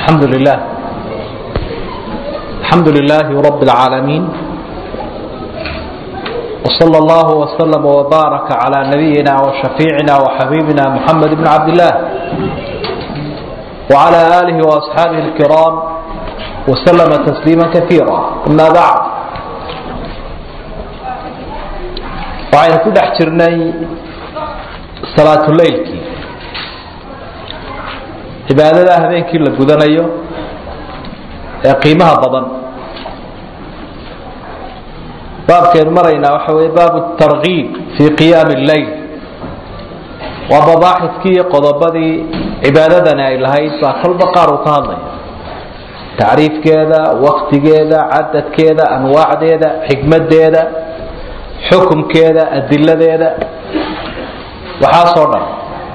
الحمد لله الحمد لله رب العالمين وصلى الله وسلم وبارك على نبينا وشفيعنا وحبيبنا محمد بن عبد الله وعلى آله وأصحابه الكرام وسلم تسليما كثيرا أما بعد waxaynu ku dhex jirnay salaatuleylkii cibaadada habeenkii la gudanayo ee qiimaha badan baabkeenu maraynaa waxa wey baabu targiib fii qiyaami اleyl waa babaaxidkii iyo qodobadii cibaadadani ay lahayd baa kolba qaar uu ka hadlaya tacriifkeeda waktigeeda cadadkeeda anwaacdeeda xikmadeeda xukumkeeda adiladeeda waxaasoo dhan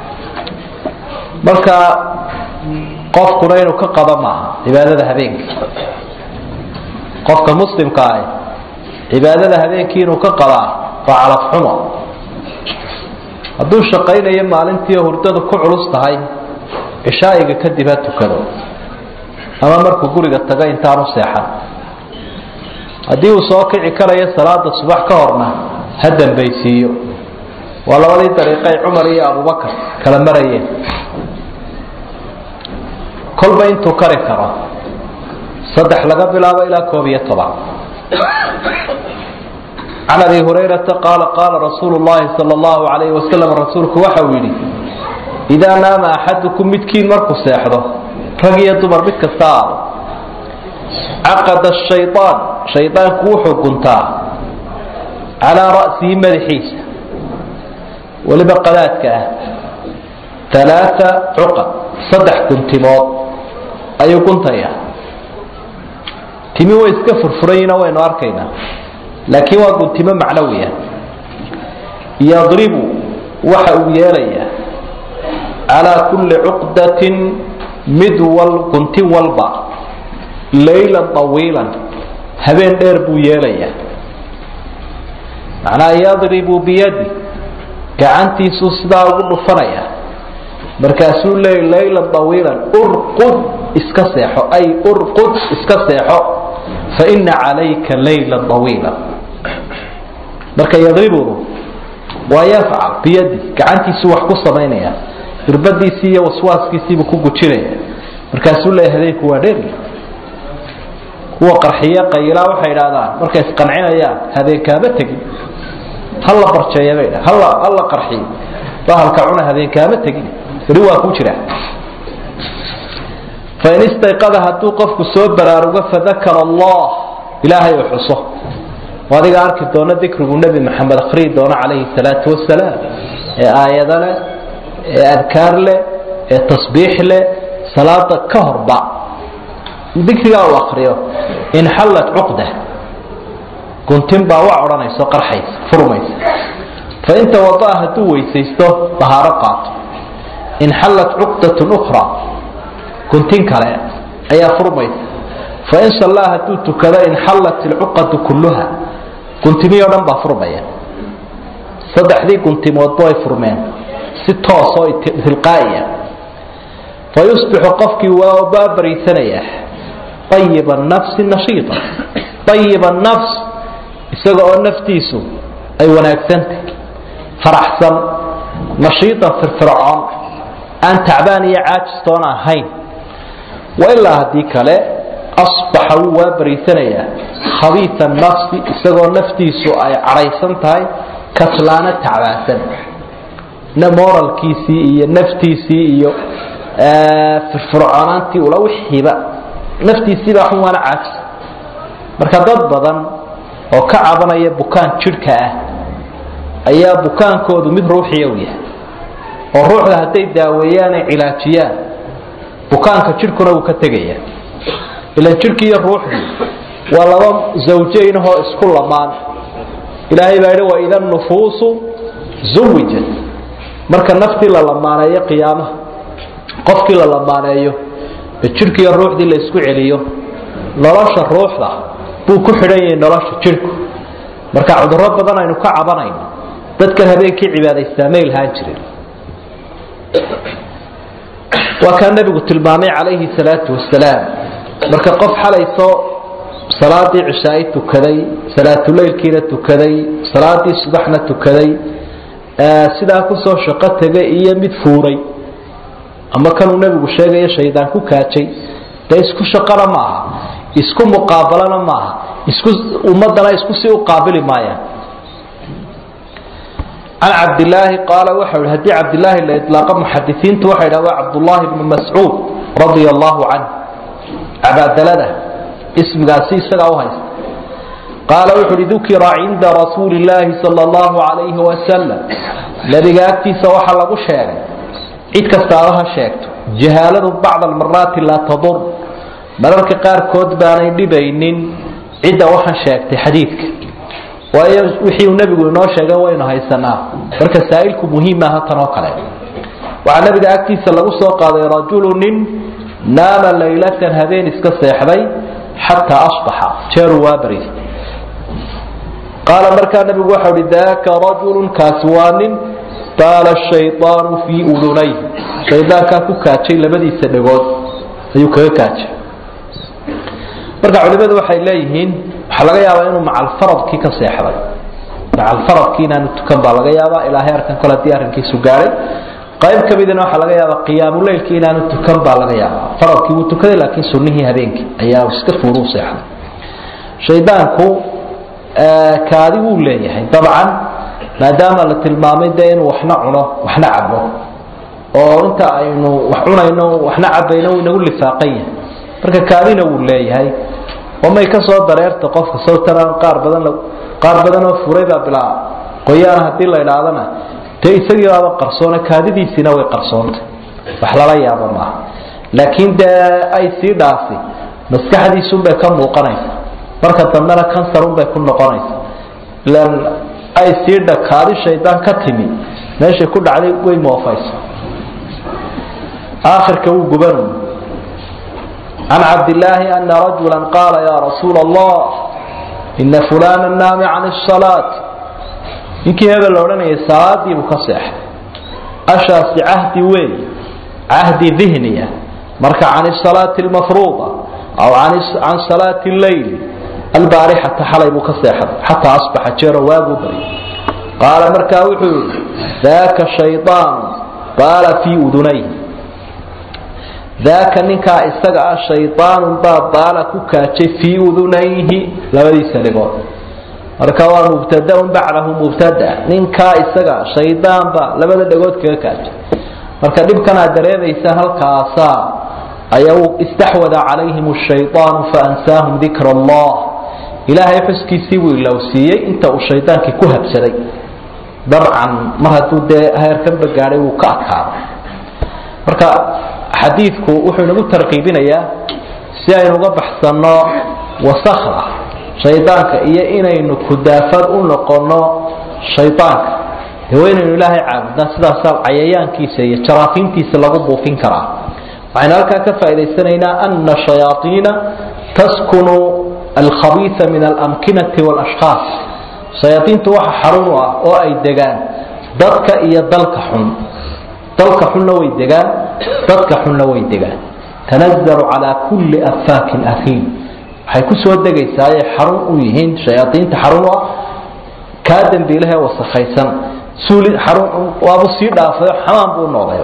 marka qofkuna inuu ka qaba maaha cibaadada habeenkii qofka muslimka ah cibaadada habeenkii inuu ka qabaa waa calafxumo hadduu shaqaynayo maalintii hurdadu ku culus tahay cishaa'iga kadib ha tukado ama markuu guriga tago intaanu seexan haddii uu soo kici karayo salaada subax ka horna ha dambaysiiyo waa labadii dariiqay cumar iyo abubakar kala marayeen kolba intuu kari karo saddex laga bilaabo ilaa koob iyo toban can abi hurayrata qaala qaala rasuulu llahi sala allahu alayhi wasalam rasuulku waxa uu yidhi idaa naama axadukum midkiin markuu seexdo rag iyo dumar mid kasta aado caqada shayaan shaydaanku wuxuu guntaa calaa ra'sihi madaxiisa weliba qadaadka ah alaaa cuqad saddex guntimood ayuu guntayaa timi way iska furfurayina waynu arkaynaa laakiin waa guntimo macnawiya yadribu waxa uu yeelayaa calaa kulli cuqdatin mid wal guntin walba laylan طawiilan habeen dheer buu yeelayaa macnaha yadribu biyadi gacantiisuu sidaa ugu dhufanaya markaasuu leey laylan طawiilan urqud iska seexo ay urqud iska seexo faina calayka laylan طawiila marka yadribudu waa yafcal biyadi gacantiisuu wax ku samaynaya irbadiisii iyo waswaaskiisiibuu ku gujinaya markaasuu leeya habeenku waa dheer kuwa qarxiye qayilaa waxay idhahdaan markay isqancinayaan habeenkaama tegin halla barjeeya bay dha halla halla qarxiyo bahalka cuna habeenkaama tegin beri waa ku jira fain istayqada hadduu qofku soo baraarugo fadakara allah ilaahay uu xuso adiga arki doono dikrigu nebi maxamed akhriyi doono calayhi salaatu wasalaam ee aayado leh ee adkaar leh ee tasbiix leh salaada ka horba dikrigaa uu akriyo inxallat cuqda guntin baa wa odhanayso qarxaysa furmaysa fain tawadaa hadduu weysaysto bahaaro qaato inxallat cuqdatun ukhra guntin kale ayaa furmaysa fain sallaa hadduu tukado inxallat ilcuqadu kulluha guntimihii o dhan baa furmaya saddexdii guntimoodba way furmeen si toosoo tilqaa'iya fa yusbixu qofkii waa baabariisanaya ayiba nafsi nashiita ayiba nafs isaga oo naftiisu ay wanaagsantah faraxsan nashiitan firfircoon aan tacbaan iyo caajistoon ahayn wa ilaa haddii kale asbaxa wuu waa bariisanayaa khabiisa nafsi isagoo naftiisu ay cadhaysan tahay kaslaana tacbaansan moralkiisii iyo naftiisii iyo firfircoonaantii ula wixiiba naftiisiibaa xun waana caajis marka dad badan oo ka cabanaya bukaan jidhka ah ayaa bukaankoodu mid ruuxiya u yahay oo ruuxda hadday daaweeyaan ay cilaajiyaan bukaanka jidhkuna wuu ka tegaya ilan jidhki iyo ruuxdii waa laba zawjaynahoo isku lamaan ilaahay baa yidhi waida nufuusu zuwijat marka naftii la lamaaneeyo qiyaamaha qofkii la lamaaneeyo ee jidhki iyo ruuxdii la isku celiyo nolosha ruuxda buu ku xidhan yahay nolosha jidhku marka cudurro badan aynu ka cabanayno dadkan habeenkii cibaadaystaa may lahaan jirin waa kaa nebigu tilmaamay calayhi salaatu wasalaam marka qof xalayso salaadii cishaai tukaday salaatuleylkiina tukaday salaadii subaxna tukaday sidaa kusoo shaqo tegay iyo mid fuuray ama kanuu nebigu sheegayo shaydaan ku kaajay dee isku shaqana ma aha isku muqaabalana ma aha isku ummadana isku si u qaabili maayaan can cabdilaahi qaala waxau hi haddii cabdilaahi la ilaaqo muxadisiintu waxay dhaha waa cabdullaahi bnu mascuud radia allahu canh cabaadalada ismigaasi isagaa u haysta qaala wuxu uhi dukira cinda rasuuli illaahi sala allahu calayhi wasalam nebiga agtiisa waxaa lagu sheegay cid kastaaba ha sheegto jahaaladu bacda almaraati laa tadur mararka qaarkood baanay dhibaynin cidda waxaan sheegtay xadiidka waayo wixii uu nebigu inoo sheegay waynu haysanaa marka saa'ilku muhiim maaha tan oo kale waxaa nebiga agtiisa lagu soo qaaday rajulu nin naama laylatan habeen iska seexday xataa asbaxa jeeruu waa bariistay qaala markaa nebigu waxau hi daaka rajulun kaasi waa nin baala shaydaanu fii udunayh shaydaankaa ku kaajay labadiisa dhegood ayuu kaga kaajay marka culimadu waxay leeyihiin waxaa laga yaabaa inuu macalfaradkii ka seexday macalfaradkii inaanu tukan baa laga yaabaa ilaahay arkan kole haddii arrinkiisu gaadhay qayb ka midina waxaa laga yaabaa qiyaamuleylkii inaanu tukan baa laga yaabaa faradkii wuu tukaday laakiin sunnihii habeenkii ayaa iska fuuru seexday shaydaanku kaadi wuu leeyahay dabcan maadaama la tilmaamay dee inuu waxna cuno waxna cabo oo inta aynu wax cunayno waxna cabayno wuu inagu lifaaqan yahay marka kaadina wuu leeyahay oo may ka soo dareerta qofka sawtaran qaar badan qaar badan oo furay baa bilaa qoyaan haddii la idhaahdana dee isagii baaba qarsoona kaadidiisiina way qarsoontay wax lala yaabo maaha laakiin dee ay sii dhaafi maskaxdiisunbay ka muuqanaysa marka dambena kansarunbay ku noqonaysa ilan ay sii dhakaadi shaydaan ka timi meeshay ku dhacday way moofayso aakhirka wuu gubanu can cabdillaahi ana rajula qaala ya rasuula allah ina fulana naami can الsalaat ninkii hebel la odhanayay salaadii buu ka seexay ashaasi cahdi weey cahdi dihniya marka can الsalaati اlmafruuda aw can salaati اleyli albaarixata xalay buu ka seexday xataa asbaxa jeero waaguu baryay qaala markaa wuxuu yihi daaka shayطaan baala fii udunayh daaka ninkaa isaga ah shayطaanun baa baala ku kaajay fii udunayhi labadiisa dhigood marka waa mubtadaun bacdahu mubtada ninkaa isaga shaydaan baa labada dhagood kaga kaajay marka dhibkan aad dareemaysaan halkaasaa ayaa istaxwada calayhim الshayطaanu faansaahum dikr اllah ilaahay xuskiisii buu ilowsiiyey inta uu shaydaankii ku habsaday dabcan mar hadduu dee heerkanba gaadhay wuu ka adkaaday marka xadiidku wuxuu inagu tarqiibinayaa si aynu uga baxsanno wasakda shaydaanka iyo inaynu kudaafad u noqono shaydaanka dee waa inaynu ilaahay caabudnaa sidaasaa cayayaankiisa iyo jaraafiintiisa lagu buufin karaa waxaynu halkaa ka faa'idaysanaynaa ana shayaaiina taskunu alkhabiisa min alamkinati wاlashkhaas shayaaiintu waxa xarun u ah oo ay degaan dadka iyo dalka xun dalka xunna way degaan dadka xunna way degaan tanazalu calaa kulli afaakin afiim waxay ku soo degaysaa ayay xarun u yihiin shayaaiinta xarun u ah kaa dembiilahee wasakhaysan suuli xarun waabu sii dhaafayo xamaan buu noqday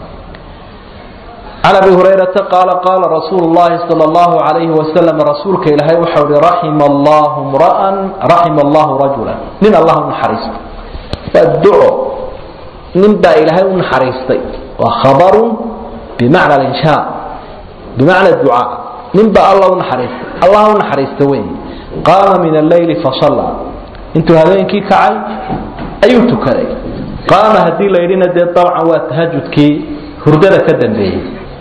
can abi hurayrata qaala qaala rasuulu llahi sal allahu alayhi wasalam rasuulka ilaahay waxau ihi raxima allahu mra'an raxima allahu rajulan nin allah u naxariisto waa duco nin baa ilaahay u naxariistay waa khabarun bimacna alinshaa bimacna ducaa nin baa alla u naxariistay allah u naxariista wey qaama min alleyli fasalla intuu habeenkii kacay ayuu tukaday qaama haddii la yidhina dee dabcan waa tahajudkii hurdada ka dambeeyey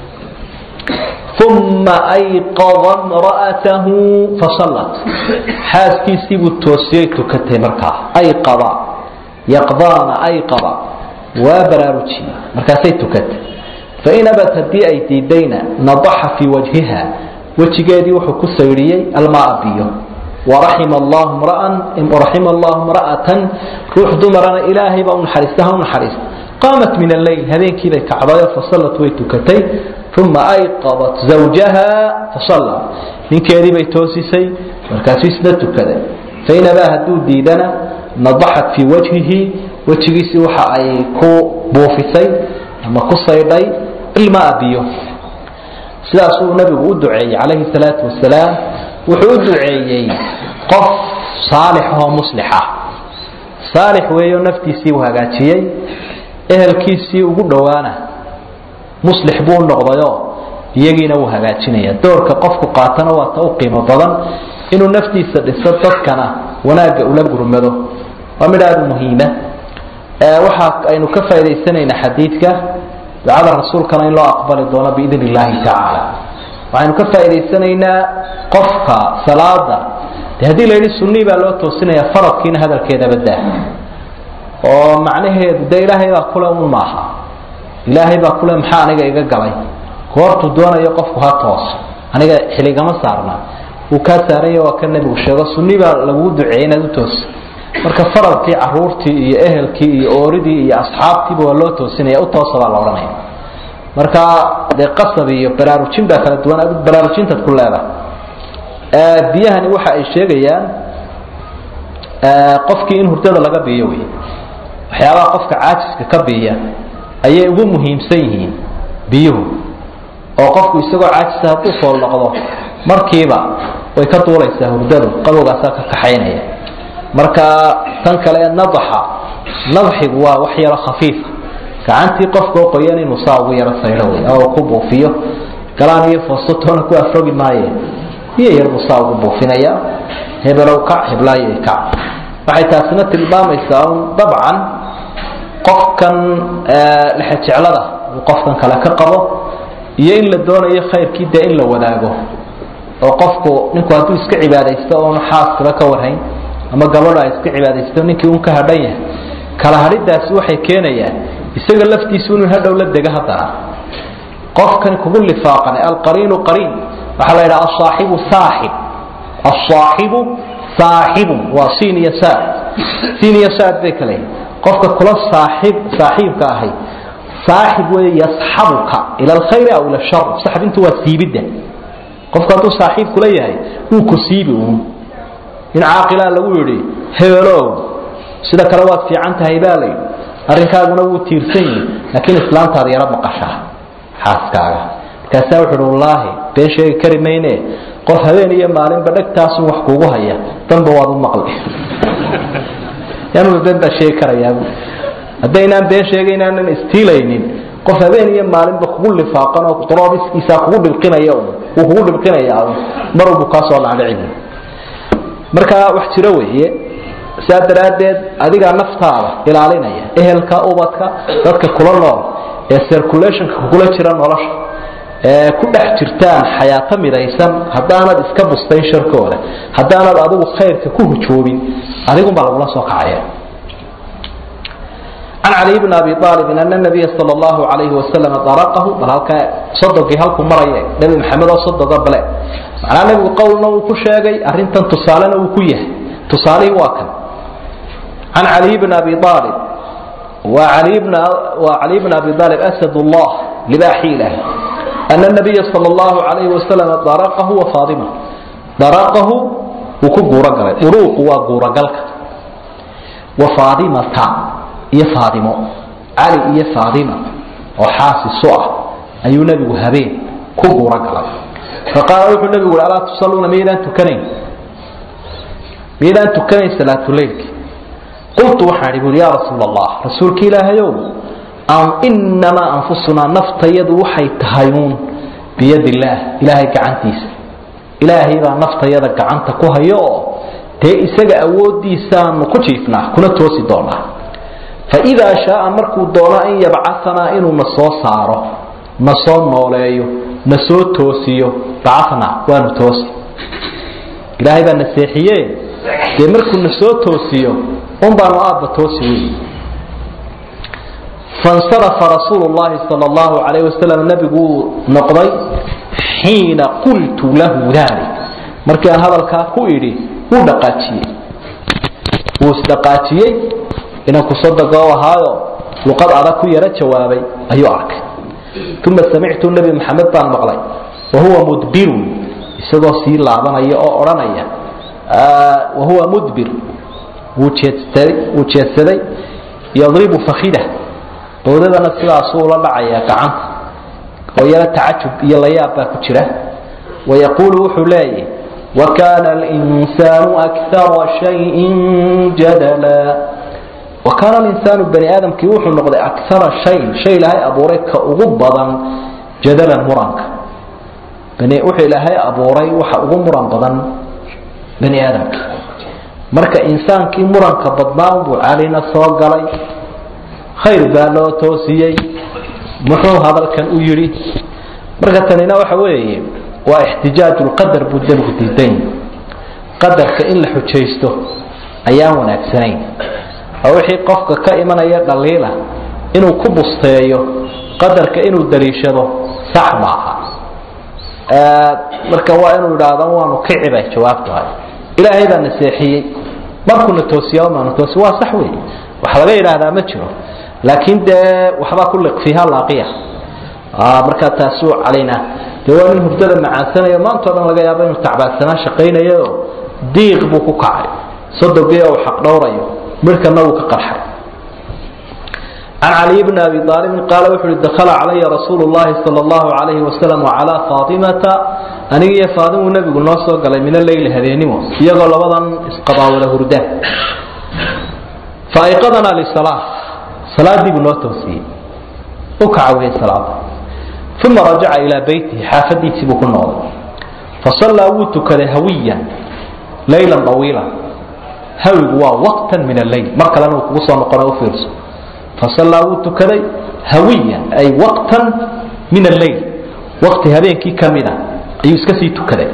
uma ayqada mra'atahu fasallat xaaskiisii buu toosiyey tukatay markaa ayqada yaqdaana ayqada waa baraarujiyey markaasay tukatay fain abad haddii ay diidayna nadaxa fii wajhiha wejigeedii wuxuu ku saydhiyey almaa biyo waraxima allahu mra'an raxima allahu mra'atan ruux dumarana ilaahay baa u naxariista ha u naxariista qaamat min alleyl habeenkiibay kacdayo fasallat way tukatay uma ayqadat zawjaha fasalla ninkeedii bay toosisay markaasuu isna tukaday fainabaa hadduu diidana nadaxat fii wajhihi wejigiisii waxa ay ku buufisay ama ku saydhay ilmaa biyo sidaasuu nabigu u duceeyey calayhi salaatu wasalaam wuxuu u duceeyey qof saalix oo muslixa saalix weeyo naftiisii uu hagaajiyey ehelkiisii ugu dhowaana muslix buu noqdayo iyagiina wuu hagaajinaya doorka qofku qaatana waa ta u qiimo badan inuu naftiisa dhiso dadkana wanaagga ula gurmado waa midh aada muhiima waxa aynu ka faa'idaysanaynaa xadiidka ducada rasuulkana in loo aqbali doono biidn illaahi tacaala waxaynu ka faa'idaysanaynaa qofka salaada de haddii la yidhi sunii baa loo toosinaya faradkiina hadalkeedaba daa oo macnaheedu de ilaahay baa kule un maaha ilaahay baa kule maxaa aniga iga galay goortuu doonayo qofku ha tooso aniga xiligama saarna uu kaa saaranya waa ka nebigu sheego sunni baa laguu duceeyey inaad u tooso marka faradkii caruurtii iyo ehelkii iyo ooridii iyo asxaabtiiba waa loo toosinaya u toosa baa la odhanaya marka dee qasab iyo baraarujin baa kala duwan adigu baraarujintaad ku leedahay biyahani waxa ay sheegayaan qofkii in hurdada laga biiyo wey waxyaabaha qofka caajiska ka biiya ayay ugu muhiimsan yihiin biyuhu oo qofku isagoo caajisa hadduu fool noqdo markiiba way ka duulaysaa hurdadu qabowgaasaa ka kaxaynaya marka tan kale nadaxa nadxigu waa wax yaro khafiifa gacantii qofka oo qoyan inuu saa ugu yaro saydho wey oo ku buufiyo galaan iyo foostotoona ku afrogi maaye biyo yar buu saa ugu buufinaya hebelow kac heblaayo kac waxay taasina tilmaamaysaa un dabcan qofkan lexejeclada uu qofkan kale ka qabo iyo in la doonayo khayrkii dee in la wadaago oo qofku ninku hadduu iska cibaadaysto oonu xaaskaba ka warhayn ama gabadho ay iska cibaadaysto ninkii un ka hadhan yahay kala hadhidaasi waxay keenayaan isaga laftiisu inuu hadhow la dego haddana qofkan kugu lifaaqan alqariinu qariin waxaa la yidhaha asaaxibu saaxib asaaxibu saaxibun waa siin iyo saad siin iyo saad bay kale qofka kula saaxib saaxiibka ahay saaxib wey yasxabuka ila alkhayri aw ila shar saxbintu waa siibidda qofku hadduu saaxiib kula yahay wuu ku siibi uun in caaqilaa lagu yidhi hebelow sida kale waad fiican tahay baa layidhi arrinkaaguna wuu tiirsan yihi laakiin islaamtaada yaro maqashaa xaaskaaga markaasaa wuxu uhi wallaahi been sheegi kari mayne qof habeen iyo maalinba dhegtaasun wax kuugu haya danba waad u maqli yanuba been baa sheegi karayaa haddaynaan been sheegaynaanan istiilaynin qof habeen iyo maalinba kugu lifaaqan oo doroodiskiisaa kugu dhilqinaya wuu kugu dhilqinaya marwalbu kaa soo dhaadhici marka wax jiro weeye saa daraaddeed adigaa naftaada ilaalinaya ehelka ubadka dadka kula nool ee circulationka kugula jira nolosha ee ku dhex jirtaan xayaato midaysan haddaanad iska bustayn sharkooda haddaanad adigu khayrka ku hujoobin adigunbaa lagula soo kacaya can cali bn abi aalibin ana nabiya sal llahu alayhi wasalam daraqahu bal halkaa sodogii halku maraya nebi maxamed oo sodoga bale macnaa nebigu qowlna uu ku sheegay arrintan tusaalena uu ku yahay tusaalihii waa kan can caliy bn abi aalib wa ali bn waa caliy bn abi aalib asad llah libaaxi ilaahi ana nabiya sal llahu alayhi wasalam daraqahu wa faatima daraqahu wuu ku guuro galay duruuqu waa guurogalka wa faatimata iyo faadimo cali iyo faadima oo xaasisu ah ayuu nebigu habeen ku guuro galay faqaala wuxuu nebigu ui alaa tusaluuna miyaydaan tukanayn miyaydaan tukanayn salaatuleylki qultu waxaan ihi bui yaa rasuul allah rasuulka ilaahayow inamaa anfusunaa naftayadu waxay tahay uun biyad illaah ilaahay gacantiisa ilaahay baa naftayada gacanta ku hayo oo dee isaga awoodiisaanu ku jiifnaa kuna toosi doonaa faidaa shaaa markuu doono an yabcaanaa inuu na soo saaro na soo nooleeyo na soo toosiyo bacana waanu toosi ilaahay baa na seexiye dee markuu na soo toosiyo un baanu aabba toosi wey fansarafa rasuulu llahi sal llahu alayh wasalam nabiguu noqday xiina qultu lahu dalik markii aan hadalkaa ku idhi wuu dhaqaajiyey wuu isdhaqaajiyey inanku sodoga u ahaayo luqad adag ku yaro jawaabay ayuu arkay uma samictu nebi maxamed baan maqlay wahuwa mudbirun isagoo sii laabanaya oo odhanaya wahuwa mudbir wuu jeedsaday yadribu fakida bowdadana sidaasuu ula dhacaya gacanta oo yaro tacajub iyo layaab baa ku jira wayaquulu wuxuu leeyahy wakana linsaanu akara shayin jadala wakaana linsaanu bani aadamkii wuxuu noqday akara shayin shay ilaahay abuuray ka ugu badan jadalan muranka wuxuu ilaahay abuuray waxa ugu muran badan bani aadamka marka insaankii muranka badnaa buu calina soo galay khayr baa loo toosiyey muxuu hadalkan u yidhi marka tanina waxa weeye waa ixtijaaj lqadar buu demku diidan qadarka in la xujaysto ayaan wanaagsanayn oo wixii qofka ka imanaya dhaliila inuu ku busteeyo qadarka inuu daliishado sax maaha marka waa inuu idhaahdo waanu kici bay jawaabtu hay ilaahay baa naseexiyey markuuna toosiya maanu toosi waa sax wey wax laga yidhaahdaa ma jiro laakiin dee waxbaa ku liqfiha laaqiya markaa taasuu calayna dee waa nin hurdada macaansanayo maantao dhan laga yaabo inuu tacbaadsanaa shaqaynayo diiq buu ku kacay sodogii uu xaq dhowrayo midhkana wuu ka qarxay can caliy bni abi aalibin qaala wuxu uhi dakhala calaya rasuulu llahi sala allahu calayhi wasalam wacalaa faatimata aniga iyo faadimuu nebigu noo soo galay min aleyli habeenimo iyagoo labadan isqabaawada hurda faaiqadanaa lisalaa salaadii buu noo toosiyey u kacawiyey salaada uma rajaca ilaa beytihi xaafadiisii buu ku noqday fasallaa wuu tukaday hawiyan laylan awiilan hawigu waa waqtan min alleyl mar kalena uu kugu soo noqona u fiirso fasallaa wuu tukaday hawiyan ay waqtan min alleyl waqti habeenkii ka mida ayuu iska sii tukaday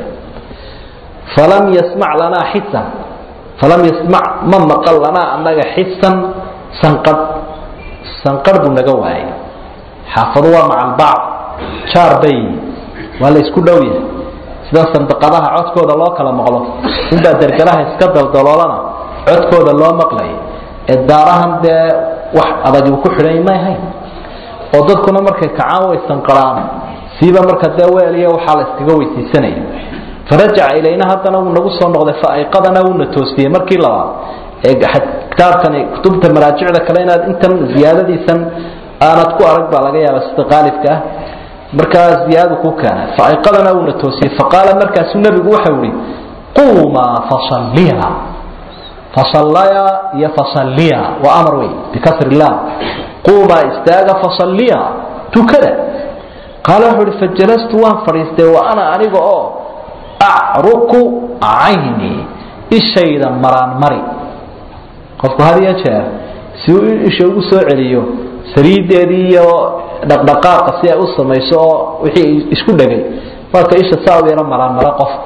falam yasmac lanaa xisan falam yasmac ma maqal lanaa annaga xisan sanqadh sanqadh buu naga waayay xaafadu waa maca albacd jaar bay waa la isku dhow yahay sida sandaqadaha codkooda loo kala maqlo inbaa dergalaha iska daldaloolana codkooda loo maqlay ee daarahan dee wax adag uu ku xidhay may ahayn oo dadkuna markay kacaan way sanqaraan siiba marka dee weeliya waxaa la iskaga weysiisanaya farajaca ilayna haddana wuu nagu soo noqday faaiqadana wuuna toosiyey markii labaad ee kitaabkani kutubta maraajicda kale inaad intan ziyaadadiisan aanad ku arag baa laga yaaba sida qaalibka ah markaa ziyaadadu ku keena faaiqadana wuuna toosiyey faqaala markaasuu nebigu waxau ihi quumaa fasalliya fasallaya iyo fasalliya waa amar wey bikasri llah quumaa istaaga fasalliya tukada qaala wuxuu uhi fajalastu waan fadhiistay wa ana aniga oo acruku cayni ishayda maraan mari qofku had iyo jeer si uu isha ugu soo celiyo saliideedii iyo dhaqdhaqaaqa si ay u samayso oo wixii isku dhegay marka isha saa u yaro maraan mara qofku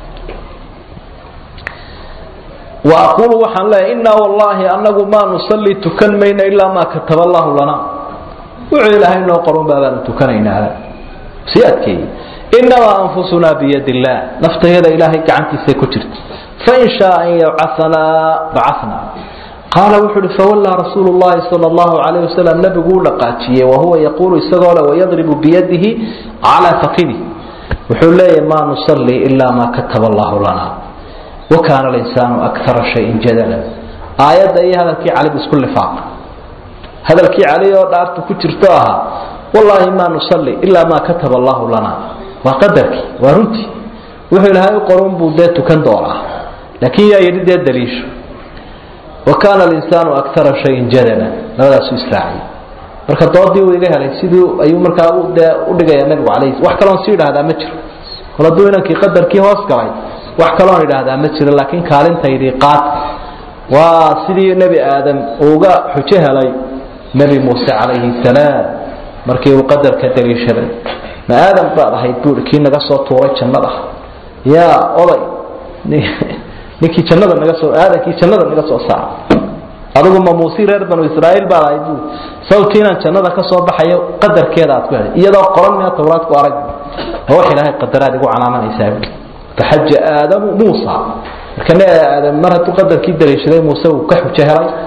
wa aquulu waxaan leeyahay innaa wallaahi annagu maa nusalli tukan mayno ilaa maa kataba allahu lana wuxuu ilaahay noo qorun baabaanu tukanaynaa sii adkeeyey inamaa anfusunaa biyad illaah naftayada ilaahay gacantiisay ku jirta fain shaa an yabcaanaa bacana qaala wuxu uhi fawallaa rasuulu llahi sal allahu calayh wasalam nebigu u dhaqaajiyey wahuwa yaquulu isagoo le wayadribu biyadihi calaa fakidi wuxuu leeyahy maa nusalli ilaa maa kataba allahu lana wakaana linsaanu akara shayin jadala aayadda iyo hadalkii cali bu isku lifaaq hadalkii cali oo dhaartu ku jirto ahaa wallaahi maa nusalli ilaa maa kataba allahu lana waa qadarkii waa runtii wuxuu ilaahay u qorun buu dee tukan doonaa laakiin yaa yidhi dee daliisho wa kaana alinsaanu akara shayin jadala labadaasu israaciy marka doodii uu iga helay sidii ayuu markaa dee udhigaya nabigu calayh wax kaloon si idhaahdaa ma jiro kol hadduu inankii qadarkii hoos galay wax kaloon idhaahdaa ma jiro laakiin kaalintaydii qaad waa sidii nebi aadam uuga xujo helay nebi muuse calayhi salaam markii uu qadarka daliishaday ma aadam baad ahayd buui kii naga soo tuuray jannada yaa oday ninkii jannada naga soo aadankii jannada naga soo saaray adigu ma muusii reer banu israa'iil baad ahayd buui sababtii inaan jannada ka soo baxayo qadarkeeda aad ku helay iyadoo qoran miya tawraad ku arag ma wax ilaahay qadaraad igu calaamanaysaa buui faxaja aadamu muusa marka ne aadam mar hadduu qadarkii daliishaday muuse uu ka xujo helay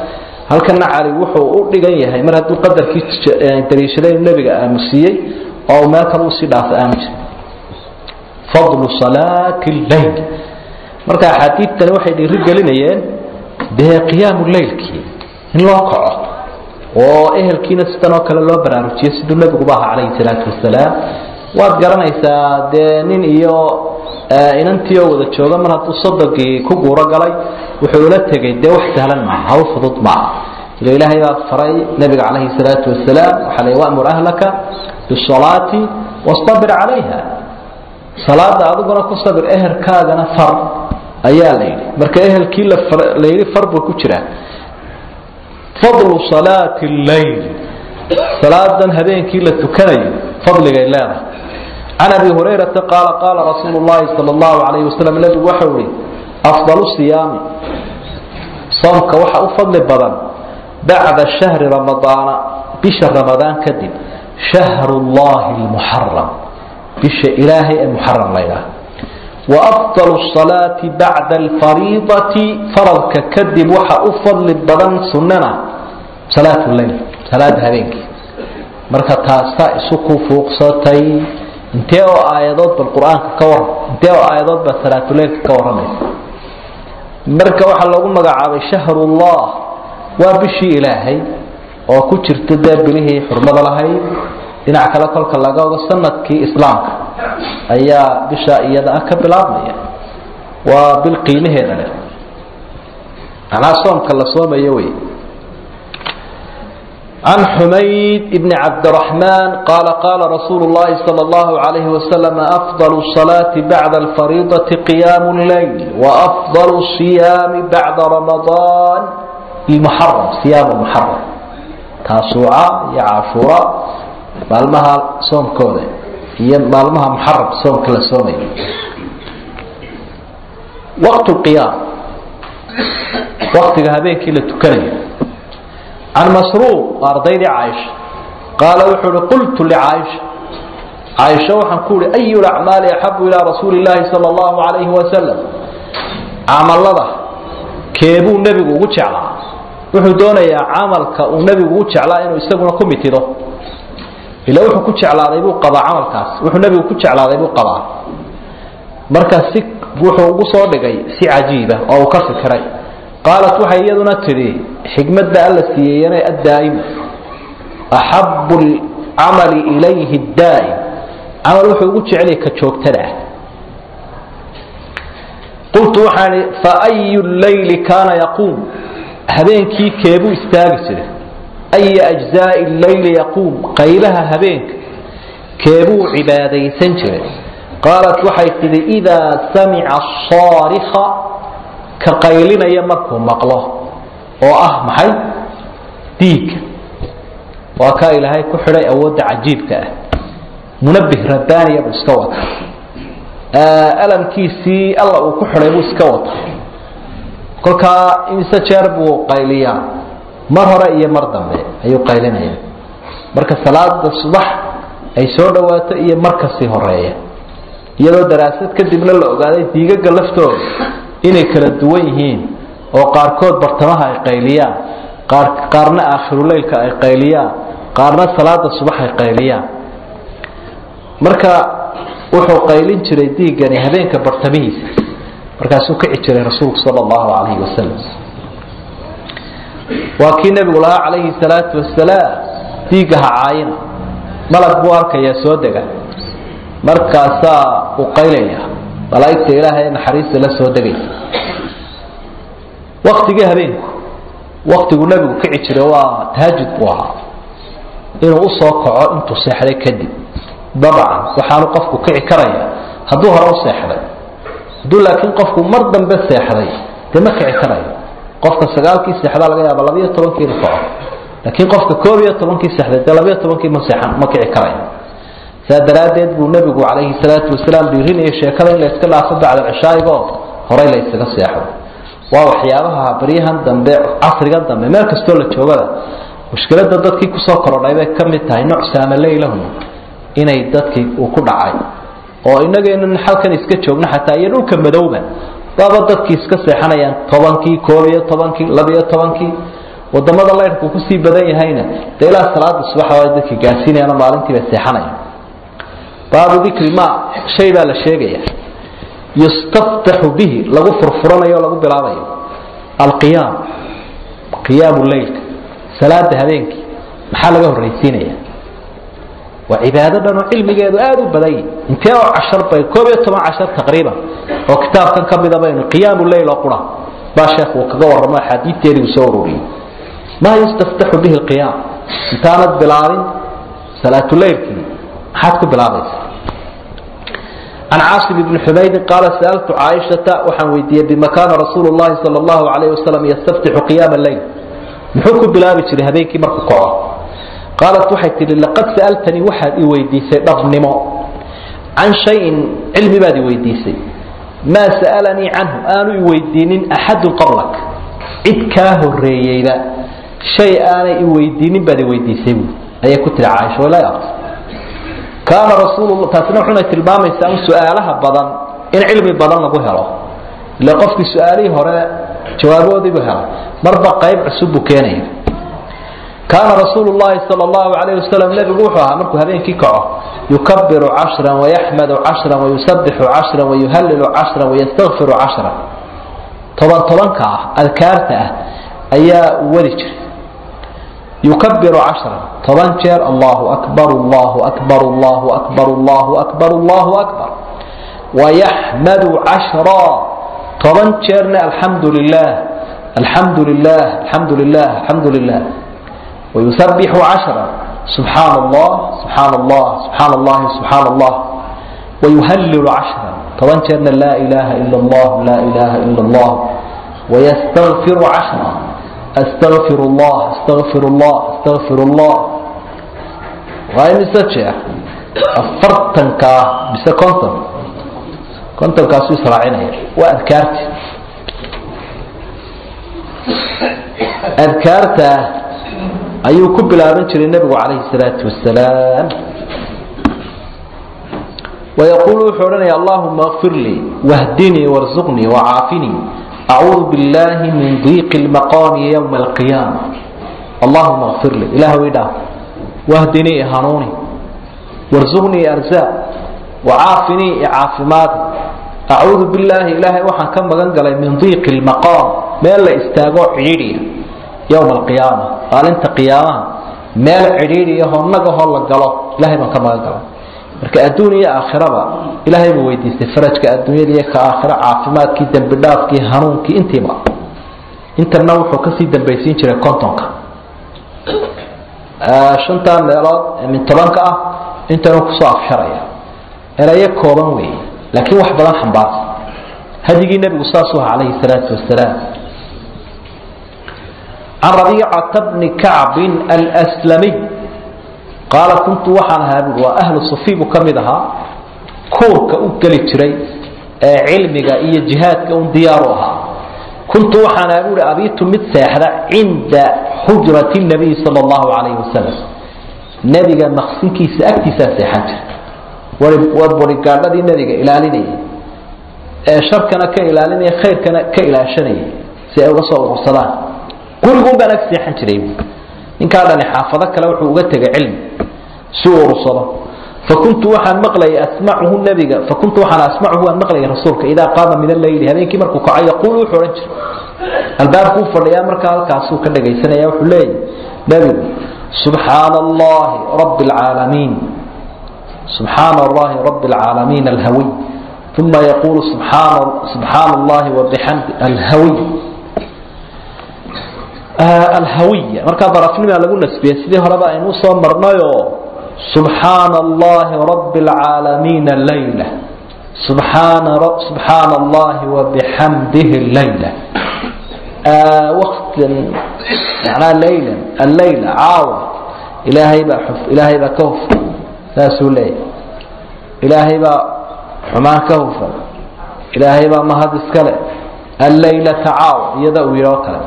halkana cali wuxuu u dhigan yahay mar hadduu qadarkii daliishaday inuu nebiga aamusiiyey oo uu meel kale usii dhaafo aanu jirin fadlu salaati lleyl marka axaadiidtani waxay dhiiri gelinayeen dee qiyaamu leylkii in loo kaco oo ehelkiina sidan oo kale loo baraarujiyo siduu nebiguba ahaa calayhi salaatu wasalaam waad garanaysaa dee nin iyo inantii oo wada jooga mar hadduu sodogii ku guuro galay wuxuu ula tegay dee wax sahlan maaha hawl fudud maaha ila ilaahay baa faray nebiga calayhi salaatu wasalaam waxaa la wamur ahlaka bisalaati wastabir calayha salaada adiguna ku sabir ehelkaagana far ayaa la yidhi marka ehelkii la yidhi far buu ku jiraa fadlu salaati lleyl salaadan habeenkii la tukanayo fadligay leedahay can abi hurayrata qaala qaala rasuulu llahi sala allahu calayhi wasalam nebigu waxau ihi afdalu siyaami soomka waxa u fadli badan bacda shahri ramadaana bisha ramadaan kadib shahru llahi lmuxaram bisha ilaahay ee muxaram laydhaah wa afdalu salaati bacda alfariidati faradka kadib waxa u fadli badan sunnana salaat leyl salaada habeenkii marka taasaa isu ku fuuqsatay intee oo aayadood bal qur-aanka ka waran intee oo aayadood baa salaatuleylka ka warramaysa marka waxaa loogu magacaabay shahrullah waa bishii ilaahay oo ku jirta dee bilihii xurmada lahayd dhinac kale kolka laga ogo sanadkii islaamka ayaa bisha iyada ah ka bilaabmaya waa bil qiimaheeda leh macnaha soomka la soomayo wey عن حميد بن عبد الرحمن قال قال رسول الله صلى الله عليه وسلم أفضل الصلاة بعد الفريضة قيام الليل وأفضل الصيام بعد رمضان المحرم صيام المحرم تاسوعة يا عاشوراء مالمها صوم كودة هي مالمها محرم صوم كلا صومي وقت القيام وقت هذين كلا تكلم عن مسروق أرضي عائشة قال وحول قلت لعائشة عائشة وحنقول أي الأعمال أحب إلى رسول الله صلى الله عليه وسلم عمل الله كيبو النبي وجعل wuxuu doonayaa camalka uu nebigu u jeclaa inuu isaguna ku mitido ila wuxuu ku jeclaaday buu qabaa camalkaas wuxuu nebigu ku jeclaaday buu qabaa marka si wuxuu ugu soo dhigay si cajiiba oo uu ka fikiray qaalat waxay iyaduna tidhi xikmadda alla siiyeyana addaa'ima axabu lcamali ilayhi daa'im camal wuxuu ugu jecelyahay ka joogtada ah qultu waxaan ihi faayu leyli kaana yaquum habeenkii keebuu istaagi jiray aya ajzaai leyli yaquum qaybaha habeenka keebuu cibaadaysan jiray qaalat waxay tidhi idaa samica saarika ka qaylinaya markuu maqlo oo ah maxay diigga waa kaa ilaahay ku xidhay awoodda cajiibka ah munabih rabbaaniya buu iska wata alamkiisii alla uu ku xidhay buu iska wata kolkaa imise jeer buu qayliyaa mar hore iyo mar dambe ayuu qaylinaya marka salaada subax ay soo dhawaato iyo mar kasii horeeya iyadoo daraasad kadibna la ogaaday diigaga laftooda inay kala duwan yihiin oo qaarkood bartamaha ay qayliyaan qaar qaarna aakhiruleylka ay qayliyaan qaarna salaada subax ay qayliyaan marka wuxuu qaylin jiray diigani habeenka bartamihiisa markaasuu kici jiray rasuulku sal allahu calayhi wasalam waa kii nebigu lahaa calayhi salaatu wasalaam diigga ha caayina malag buu arkayaa soo dega markaasaa uu qaylaya malaa'igta ilaahay naxariista la soo degaysa waktigii habeenku waktigu nebigu kici jiray waa tahajud buu ahaa inuu usoo kaco intuu seexday kadib dabcan waxaanu qofku kici karaya hadduu hore u seexday hadduu laakiin qofku mar dambe seexday dee ma kici karayo qofka sagaalkii seexdaa laga yaaba labayo tobankii inu kaco laakiin qofka koob iyo tobankii seexday dee labayo tobankii ma seexan ma kici karayo saa daraaddeed buu nebigu calayhi salaatu wasalaam dhiirinaya sheekada in la iska dhaafo bacda cishaaigoo horay la ysaga seexdo waa waxyaabaha baryahan dambe casriga dambe meel kastoo la joogada mushkilada dadkii kusoo korodhay bay ka mid tahay nooc saamaleylahum inay dadkii uu ku dhacay oo inageenan halkan iska joogno xataa iyo dhulka madowba waaba dadkii iska seexanayaan tobankii koob iyo tobankii labiyo tobankii wadamada laydhku kusii badan yahayna dee ilaa salaada subaxa waa dadka gaadsiinayaan maalintiiba seexanaya baabu dikri ma shay baa la sheegaya yustaftaxu bihi lagu furfuranayo o lagu bilaabayo alqiyaam qiyaamu leylka salaada habeenkii maxaa laga horraysiinaya waa cibaado dhan oo cilmigeedu aada u badan yahi intee oo cashar bay koob iyo toban cashar taqriiban oo kitaabkan ka mida baynu qiyaamu leyl oo qura baa sheekh uu kaga warramo axaadiidteedii uu soo ururiyey maa yustaftaxu bihi alqiyaam intaanad bilaabin salaatuleylkii maxaad ku bilaabaysaa can caasim ibni xumaydin qaala sa'altu caaishata waxaan weydiiyey bima kaana rasuulu llahi sala allahu calayh wasalam yastaftixu qiyaama leyl muxuu ku bilaabi jiray habeenkii markuu kaco qaalat waxay tihi laqad sa'altanii waxaad i weydiisay dhabnimo can shayin cilmi baad i weydiisay maa sa'alanii canhu aanu i weydiinin axadun qablak cid kaa horeeyeyba shay aanay i weydiinin baad i weydiisay bu ayay ku tihi caaisha walaa aqs kaana rasuul taasina wuxuna tilmaamaysaa in su-aalaha badan in cilmi badan lagu helo ile qofkii su-aalihii hore jawaaboodiibu helay marba qayb cusub buu keenaya kaana rasuulu llahi sal allahu alayh wasalam nebigu wuxuu ahaa markuu habeenkii kaco yukabiru cashran wayaxmadu cashran wayusabixu cashran wayuhalilu cashran wayastakfiru cashran toban tobanka ah adkaarta ah ayaa wadi jiray yukabiru cashran toban jeer allahu akbar allahu akbar allahu akbar allahu akbar allahu akbar wayaxmadu cashra toban jeerna alxamdu lilah alxamdu lilah alxamdu lilah alxamdu lilah ويسبح عشرا سبحان الله سبحان الله سبحان الله سبحان الله ويهلل عشرا طبعا كان لا إله إلا الله لا إله إلا الله ويستغفر عشرا أستغفر الله أستغفر الله أستغفر الله وهي مسجع أفرتن كا بس كنتم كنتم كاسو إسرائيل وأذكرت أذكرت ayuu ku bilaaban jiray nebigu calayhi salaatu wasalaam wayaquulu wuxuu odhanaya allahuma kfir lii wahdinii warzuqnii wacaafinii acuudu billahi min diiqi lmaqaami yowma alqiyaama allahuma kfir lii ilaahw idhaaf wahdinii hanuuni warzuqnii arzaaq wacaafinii icaafimaadi acuudu billaahi ilaahay waxaan ka magan galay min diiqi lmaqaam meel la istaago cidhiidhiya yowma alqiyaama maalinta qiyaamaha meel cidhiidhiyahoo nagahoo la galo ilahay baan ka magan galay marka adduun iyo aakhiraba ilaahay buu weydiistay farajka adduunyada iyo ka aakhiro caafimaadkii dembi dhaafkii hanuunkii intiiba intana wuxuu kasii dambaysiin jiray kontonka shantaa meelood ee min tobanka ah intanu kusoo afsharaya erayo kooban weeye laakiin wax badan xambaarsan hadigii nebigu saasuu aha calayhi salaatu wasalaam can rabiicata bni kacbin alslamiy qaala kuntu waxaan ahaa bui waa ahlu sufi buu ka mid ahaa kuurka u geli jiray ee cilmiga iyo jihaadka un diyaaru ahaa kuntu waxaan ahaa buui abiitu mid seexda cinda xujrati nabiy sal allahu calayhi wasalam nebiga maqsinkiisa agtiisaa seexan jira waa borigaadhadii nebiga ilaalinayay ee sharkana ka ilaalinaya khayrkana ka ilaashanayay si ay uga soo urursadaan gurigun baan ag seexan jiray ninkaa dhani xaafado kale wuxuu uga tegay cilmi si uu urursado fakuntu waxaan maqlayay asmacuhu nabiga fakuntu waxaan asmacuhu waan maqlayay rasuulka idaa qaama min alleyli habeenkii markuu kaco yaquulu wuxuu odhan jiray albaabkuu fadhiyaa markaa halkaasuu ka dhagaysanaya wuxuu leeyahy nebigu subxaana allahi rabbi alcaalamiin subxaana allahi rabbi alcaalamiin alhawiy uma yaquulu subxaana subxaana allahi wabixamdi alhawiy alhawiya markaa darafnimaa lagu nasbiyey sidii horeba aynu usoo marnayoo subxaana allahi rabi اlcaalamiina layla subxaana subxaana allahi wabixamdihi layla waqtan macnaa laylan allayla caawa ilaahay baa xuf ilaahay baa ka hufan saasuu leeyahy ilaahay baa xumaan ka hufan ilaahay baa mahad iskale allaylata caawa iyada uu yidhi oo kale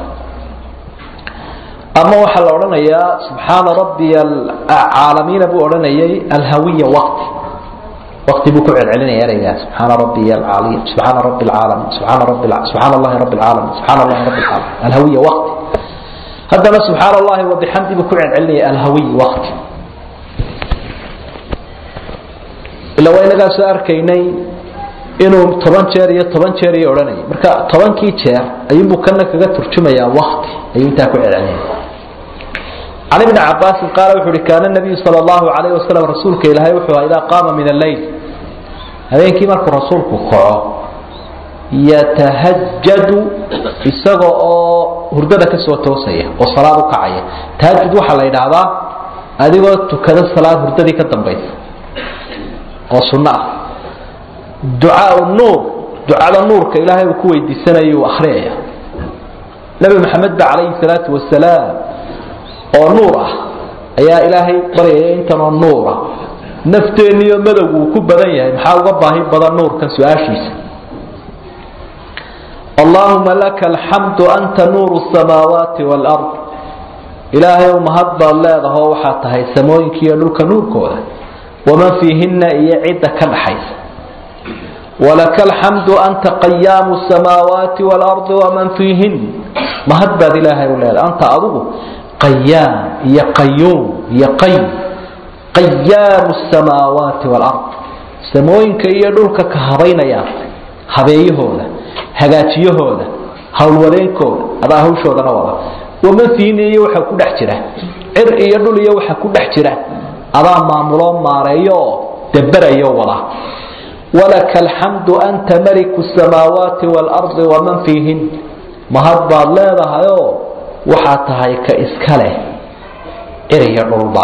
ama waxaa la odhanayaa subxaana rabbiy caalamiina buu odhanayay alhawiya waqti waqti buu ku celcelinaya ereygaa subxaana rabbiy alcaliim subxaana rabbi alcaalamiin subxaana rabbi subxaana allahi rabbi alcaalamiin subxaana allahi rabbi alcaalamiin alhawiya waqti haddana subxaan allahi wabixamdi buu ku celcelinaya alhawiy wakti ila waa inagaa soo arkaynay inuu toban jeer iyo toban jeer iyo odhanayay marka tobankii jeer ayuunbuu kana kaga turjumayaa wakti ayuu intaa ku celcelinaya can ibni cabaasin qaala wuxu uhi kaana nabiyu sal allahu alayh wasalam rasuulka ilaahay wuxuu aha idaa qaama min alleyl habeenkii markuu rasuulku kaco yatahajadu isaga oo hurdada ka soo toosaya oo salaad u kacaya tahajud waxaa la yidhaahdaa adigoo tukada salaad hurdadii ka dambaysa oo sunno ah ducaau nuur ducada nuurka ilaahay uu ku weydiisanayuu akhriyaya nebi maxamed ba calayhi salaatu wasalaam oo nuur ah ayaa ilaahay baryaya intanoo nuura nafteeniyo madowgu uu ku badan yahay maxaa uga baahi badan nuurkan su-aashiisa allaahuma laka alxamdu anta nuuru samaawaati waalard ilaahay u mahad baad leedahoo waxaad tahay samooyinkiiyo dhulka nuurkooda waman fiihinna iyo cidda ka dhaxaysa walaka alxamdu anta qayaamu samaawaati waalardi waman fiihin mahad baad ilaahay u leedahay anta adigu qayaam iyo qayuum iyo qay qayaamu samaawaati waalard samooyinka iyo dhulka ka habaynayaa habeeyahooda hagaajiyahooda howlwadeenkooda adaa hawshoodana wada waman fiihin iyo waxa ku dhex jira cir iyo dhul iyo waxa ku dhex jira adaa maamuloo maareeyo oo daberayo wada walaka alxamdu anta maliku samaawaati waalardi waman fiihin mahad baad leedahayoo waxaad tahay ka iska leh cir iyo dhulba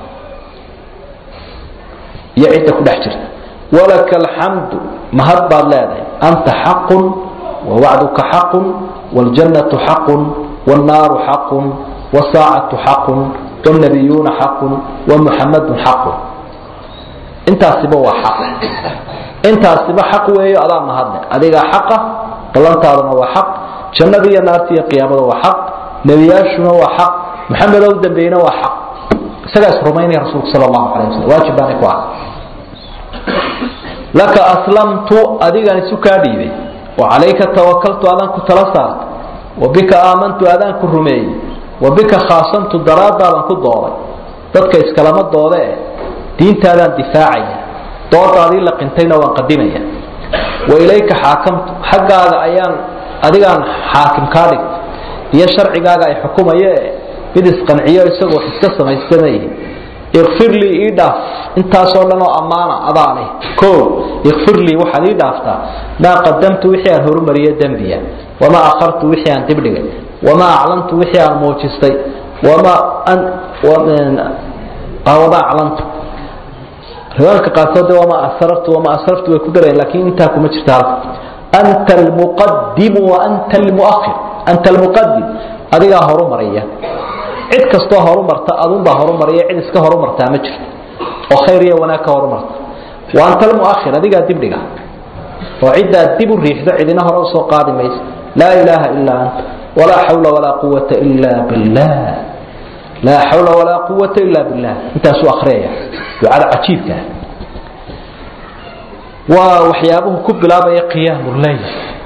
iyo cidda ku dhex jirta walaka alxamdu mahad baad leedahay anta xaqun wawacduka xaqun wاljannatu xaqun wاnnaaru xaqun wsaacatu xaqun wاnabiyuuna xaqun wamuxamadu xaqun intaasiba waa xaq intaasiba xaq weeyo adaa mahadle adigaa xaqa ballantaaduna waa xaq jannada iyo naarta iyo qiyaamada waa xaq nebiyaashuna waa xaq maxamedow dambeyna waa xaq isagaa is rumaynaya rasuulku sal allahu alay waslm waajib baanay ku ah laka aslamtu adigaan isu kaa dhiibay wa calayka tawakaltu adaan ku tala saartay wa bika aamantu adaan ku rumeeyey wa bika khaasamtu daraadaadaan ku dooday dadka iskalama doode eh diintaadaan difaacaya doodaadii la qintayna waan qadimaya wa ilayka xaakamtu xaggaaga ayaan adigaan xaakim kaa dhigtay iyo sharcigaaga ay xukumaye mid isqanciyo isagoo iska samaysanay ikfir lii ii dhaaf intaasoo dhan oo ammaana adaa leh o ikfir lii waxaad ii dhaaftaa maa qadamtu wixii aan horumariye dembiya wamaa akhartu wixii aan dibdhigay wamaa aclantu wixii aan muujistay wamaa aclantu riwaayadka qaarkood wamaa asrartu wamaa asrartu way ku darayaan laakiin intaa kuma jirta halka anta almuqadimu wa anta almuakhir anta almuqadim adigaa horumaraya cid kastoo horumarta adunbaa horumaraya cid iska horumartaa ma jirto oo khayr iyo wanaag ka horumarta wa anta almuakhir adigaa dibdhiga oo ciddaad dib u riixdo cidina hore usoo qaadi maysa laa ilaaha ilaa anta walaa xawla walaa quwata ila billah laa xawla walaa quwata ila billah intaasuu akhriyaya ducada cajiibka waa waxyaabuhu ku bilaabaya qiyaamu leyl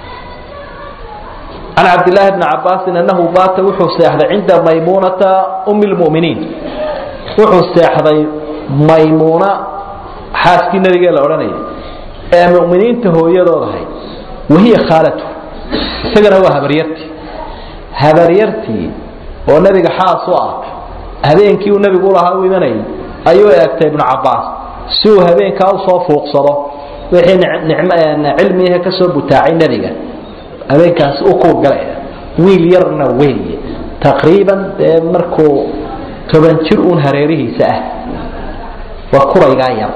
can cabdillaahi bni cabaasin annahu baata wuxuu seexday cinda maymuunata umi lmuminiin wuxuu seexday maymuuna xaaskii nabigee la odhanayay ee muminiinta hooyadood ahay wahiya khaalatu isagana waa habaryartii habaryartii oo nebiga xaas u ah habeenkii uu nebigu ulahaa u imanayay ayuu eegtay ibnu cabaas si uu habeenkaa usoo fuuqsado wixii cilmiyahe ka soo butaacay nebiga habeenkaasi u kuurgalaya wiil yarna weeye taqriiban dee markuu toban jir uun hareerihiisa ah waa kuraygaa yar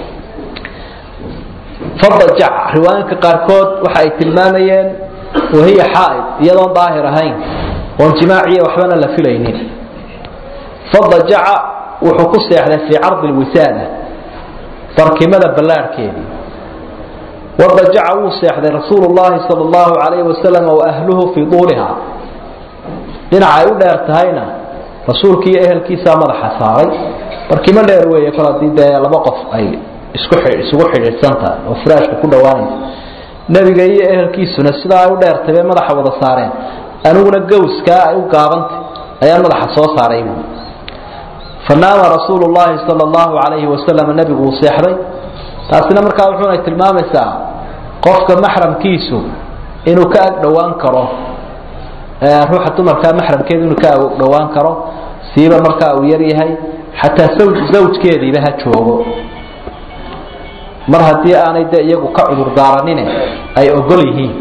fadajac riwaayinka qaarkood waxa ay tilmaamayeen wahiya xaaid iyadoon daahir ahayn oon jimaaciya waxbana la filaynin fadajaca wuxuu ku seexday fii cardi lwisaada barkimada ballaarhkeedii wadajaca wuu seexday rasuulu llahi sal allahu alayhi wasalam waahluhu fii duuliha dhinaca ay u dheer tahayna rasuulki iyo ehelkiisaa madaxa saaray barkimo dheer weeye kol haddii dee laba qof ay isku isugu xidhiidhsan tahay oo firaashka ku dhowaanaysa nebiga iyo ehelkiisuna sidaa ay u dheertay bay madaxa wada saareen aniguna gawskaa ay u gaabantay ayaa madaxa soo saaray buu fanaama rasuulu llahi sala allahu calayhi wasalam nebigu uu seexday taasina markaa wuxuuna tilmaamaysaa qofka maxramkiisu inuu ka ag dhowaan karo ruuxa dumarkaa maxramkeedu inuu ka ag dhowaan karo siiba markaa uu yar yahay xataa zawjkeediiba ha joogo mar haddii aanay de iyagu ka cudur daaranine ay ogol yihiin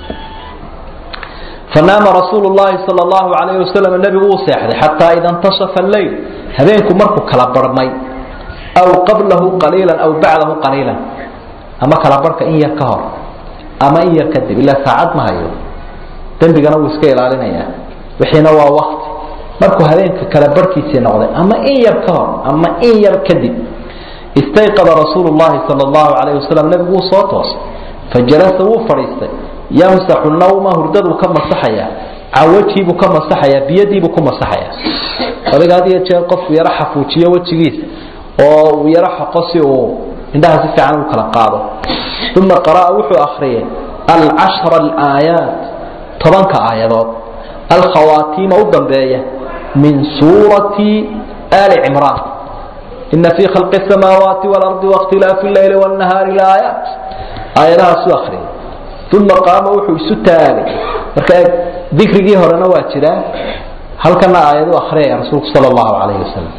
fanaama rasuulu llahi sal allahu alayhi wasalam nebigu uu seexday xataa ida intasafa alleyl habeenku markuu kala barhmay aw qablahu qaliilan aw bacdahu qaliilan ama kala barhka in yar ka hor ama in yar kadib ilaa saacad ma hayo dembigana wuu iska ilaalinayaa wixiina waa wakti markuu habeenka kala barhkiisii noqday ama in yar ka hor ama in yar kadib istayqada rasuulu llahi sal allahu alayh wasalam nebigu wuu soo toosay fajalasa wuu fadhiistay yamsaxu nawma hurdaduu ka masaxayaa can wejhiibuu ka masaxayaa biyadiibuu ku masaxayaa adiga had iyo jeer qofku yaro xafuujiyo wejigiisa oo uu yaro xoqo si uu indhaha si fiican u kala qaado uma qara'a wuxuu akhriyay alcashra alaayaat tobanka aayadood alkhawaatiima u dambeeya min suurati ali cimraan ina fii khalqi samaawaati waalardi waاkhtilaafi leyli wاnnahaari laayaat aayadahaasuu akhriyay uma qaama wuxuu isu taagay marka dikrigii horena waa jiraa halkana aayadu akhriyaya rasuulku sal allahu calayhi wasalam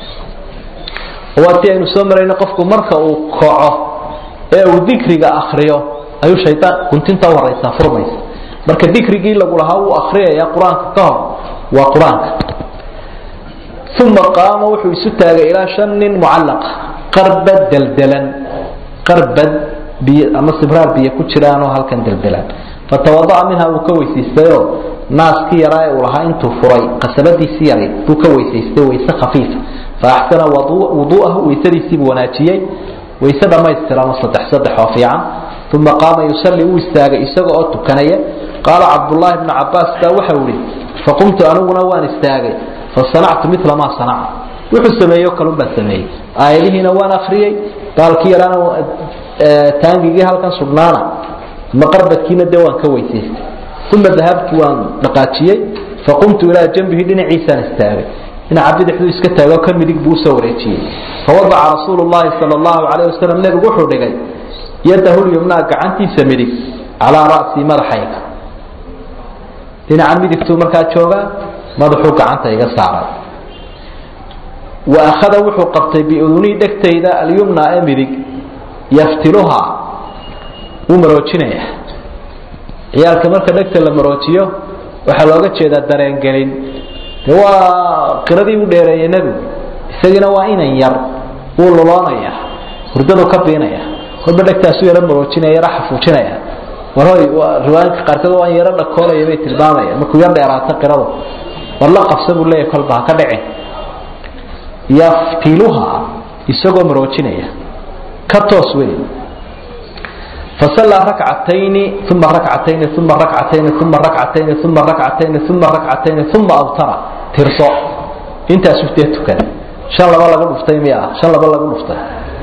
waa ti aynu soo marayna qofku marka uu kaco ee uu dikriga akriyo ayuu shaydaan guntinta u horaysaa furmaysa marka dikrigii lagu lahaa wuu akriyaya qur-aanka ka hor waa qur-aanka uma qaama wuxuu isu taagay ilaa shan nin mucallaqa qarbad deldelan qarbad biy ama sibraar biyo ku jiraanoo halkan deldelan fatawada'a minha wuu ka weysaystayoo naaskii yaraa ee uu lahaa intuu furay qasabadiisii yaray buu ka weysaystay wayse khafiifa faaxsana wuduu'ahu weysadiisiibuu wanaajiyey wayse dhammaystiran saddex saddex oo fiican uma qaama yusalli wuu istaagay isaga oo tukanaya qaala cabdullaahi bnu cabaas baa waxau ihi faqumtu aniguna waan istaagay fasanactu mila maa sanaca wuxuu sameeyo kalun baan sameeyey aayadihiina waan akriyey baalkii yaraana taangigii halkan sugnaana ama qarbadkiina dee waan ka weysaystay uma dahabtu waan dhaqaajiyey faqumtu ilaa janbihi dhinaciisaan istaagay dhinaca bidixduu iska taagoo ka midig buu usoo wareejiyey fawadaca rasuulu llahi sal allahu calayh wasalam nebigu wuxuu dhigay yadahu lyumnaa gacantiisa midig calaa ra'sii madaxayga dhinaca midigtuu markaa joogaa madaxuu gacanta iga saaray wa akhada wuxuu qabtay biudunii dhegtayda alyumna ee midig yaftiluhaa wuu maroojinaya ciyaalka marka dhegta la maroojiyo waxaa looga jeedaa dareengelin de waa qiradii u dheereeyey nebigu isagiina waa inan yar wuu luloonaya hurdadu ka biinaya kolba dhegtaasu yaro maroojinaya yaro xafuujinaya war hoy riwaayinka qaarkood waan yaro dhakoolaya bay tilmaamaya markuu yar dheeraato qiradu war la qabsa buu leeyahy kolba ha ka dhicin yaftiluha isagoo maroojinaya ka toos wey fasallaa rakcatayni uma rakcatayni uma rakcatayni uma rakcatayni uma rakcatayni uma rakcatayni uma awtara tirso intaasuu dee tukaday shan laba lagu dhuftay miya ah shan laba lagu dhuftay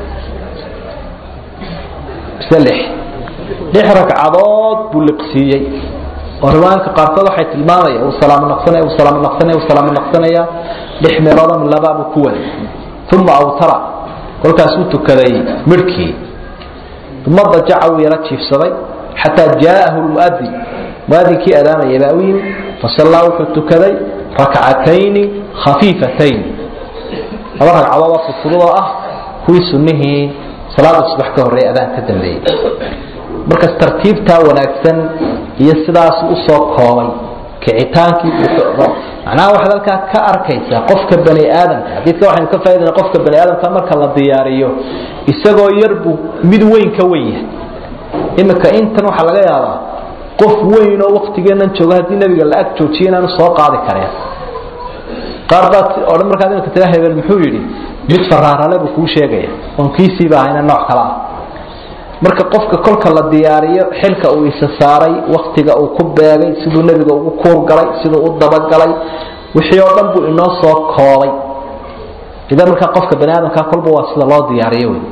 mise lix lix ragcadood buu liqsiiyey oo riwaayinka qaarkood waxay tilmaamaya uu salaamo naqsanaya uu salaamo naqsanaya uu salaamo naqsanaya lix meelood ama labaa buu ku waday uma awtara kolkaasuu tukaday midhkii uma dajaca wuu yaro jiifsaday xataa jaa'ahu lmuadin muadinkii adaamaya baa u yimi fasallaa wuxuu tukaday rakcatayni khafiifatayn laba ragcadood oo fudfududoo ah kuwii sunnihii salaada subax ka horreeya adaan ka dambeeyey markas tartiibtaa wanaagsan iyo sidaas usoo koobay kicitaankii macnaha waxaad halkaa ka arkaysaa qofka bani aadamka xadiidka waxaynu ka faa'idayna qofka bani aadamka marka la diyaariyo isagoo yar buu mid weyn ka weyn yahay iminka intan waxaa laga yaabaa qof weyn oo waktigeenan jooga haddii nabiga la ag joojiyo inaanu soo qaadi kareen qaar baa odhan markaad iminka tira hebel muxuu yidhi mid faraarale buu kuu sheegaya oon kiisiiba ahayna nooc kale ah marka qofka kolka la diyaariyo xilka uu isa saaray waktiga uu ku beegay siduu nebiga ugu kuurgalay siduu u dabagalay wixii oo dhan buu inoo soo koobay idan markaa qofka bani aadamka kolba waa sida loo diyaariyo wey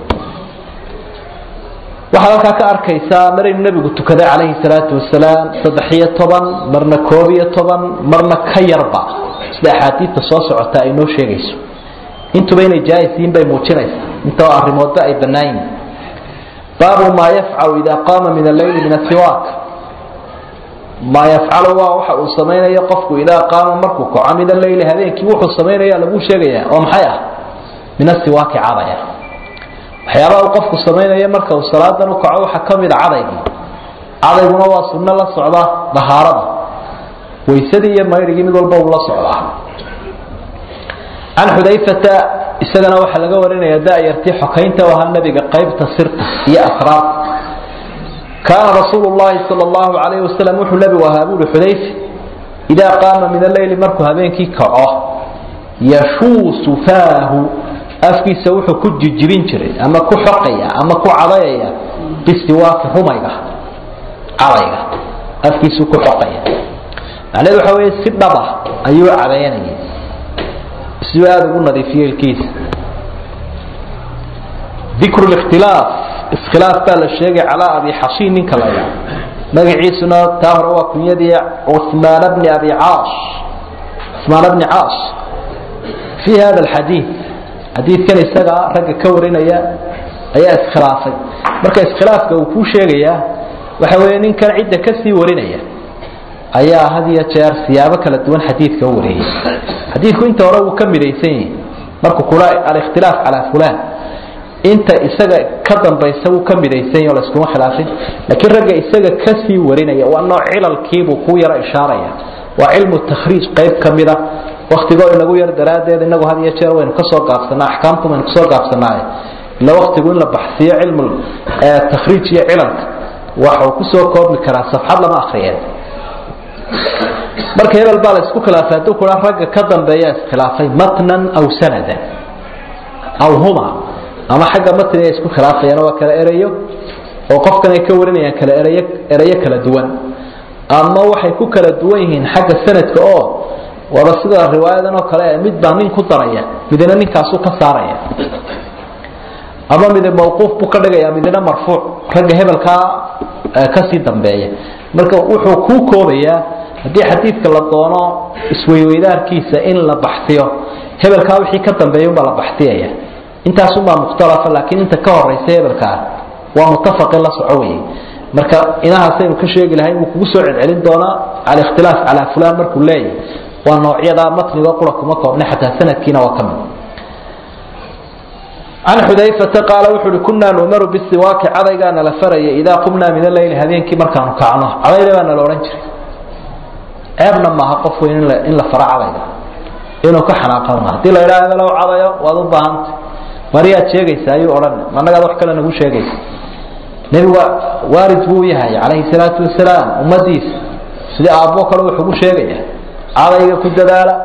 waxaad halkaa ka arkaysaa maraynu nebigu tukaday calayhi salaatu wasalaam saddex iyo toban marna koob iyo toban marna ka yarba sida axaadiidta soo socota ay noo sheegayso intuba inay jaais yihiin bay muujinaysaa intoo arrimoodba ay bannaan yihin baabu maa yafcalu idaa qaama min alleyli min asiwaak maa yafcalu waa waxa uu samaynayo qofku idaa qaama markuu kaco min alleyli habeenkii wuxuu samaynaya laguu sheegaya oo maxay ah min asiwaaki cadaya waxyaabaha uu qofku samaynayo marka uu salaadan u kaco waxaa ka mid a cadaygii cadayguna waa sunno la socda dahaarada waysadii iyo mayrigii mid walba uu la socdaa can xudayfata isagana waxaa laga warinaya dayartii xokaynta u ahaa nabiga qaybta sirta iyo asraarta kaana rasuulu llahi sal llahu alayh wasalam wuxuu nabigu ahaa buuri xudayfe idaa qaama min alleyli markuu habeenkii kaco yashuusu faahu afkiisa wuxuu ku jijibin jiray ama ku xoqaya ama ku cadayaya bisiwaaki rumayga cadayga afkiisuu ku xoqaya macnahedu waxa weeye si dhaba ayuu cadaynayay siduu aada ugu nadiifiyo ilkiisa dikru likhtilaaf iskhilaaf baa la sheegay calaa abi xashiin ninka la yaa magaciisuna taa hore waa kunyadii cuثmaan bni abi caas cuثmaan bni caas fi hada alxadiid xadiidkan isagaa ragga ka warinaya ayaa iskhilaafay marka iskhilaafka uu kuu sheegayaa waxa weeye ninkan cidda kasii warinaya ayaa had iyo jeer siyaabo kala duwan xadiidka u wareeyey xadiidku inta hore wuu ka midaysan yahi markuu kula alikhtilaaf calaa fulan inta isaga ka dambaysa wuu ka midaysan yahi o layskuma khilaafin laakiin ragga isaga kasii warinaya waa nooc cilalkiibuu ku yaro ishaaraya waa cilmu takhriij qayb ka mida waktigoo inagu yar daraaddeed inagu had iyo jeer waynu kasoo gaabsanaa axkaamtu waynu kasoo gaabsanaaye ila waktigu in la baxsiyo cilmu takhriij iyo cilalka waxuu kusoo koobmi karaa safxad lama akriyeen marka hebel baa la isku khilaafay hadduu kua ragga ka dambeeya iskhilaafay matnan aw sanadan aw huma ama xagga matniga isku khilaafayaan waa kala erayo oo qofkan ay ka warinayaan kala erayo erayo kala duwan ama waxay ku kala duwan yihiin xagga sanadka oo waaba sida riwaayadan oo kale mid baa nin ku daraya midna ninkaasuu ka saaraya ama mid mawquuf buu ka dhigaya midna marfuuc ragga hebelkaa kasii dambeeya marka wuxuu kuu koobayaa haddii xadiidka la doono isweyweydaarkiisa in la baxsiyo hebelkaa wixii ka dambeeya unbaa la baxsiyaya intaasunbaa mukhtalafa laakiin inta ka horeysa hebelkaa waa mutafaqin la soco weye marka inahaasaynu ka sheegi lahay wuu kugu soo celcelin doonaa alikhtilaaf calaa fulan markuu leeyahy waa noocyadaa matniga qura kuma koobna xataa sanadkiina waa ka mid can xudayfata qaala wuxu uhi kunaa numaru bisiwaaki cadaygaana la faraya idaa qumnaa min aleyli habeenkii markaanu kacno cadayda baa nala odhan jiray ceebna maaha qof weyn in la faro cadayga inuu ka xanaaqan maaha hadii la idhaha hebelow cadayo waad u baahanta mariyaad sheegaysa ayuu odhan annagaad wax kale nagu sheegaysa nebigu waarid buu yahay calayhi salaatu wasalaam ummadiisa sidii aabbo kale wuxugu sheegaya cadayga ku dadaala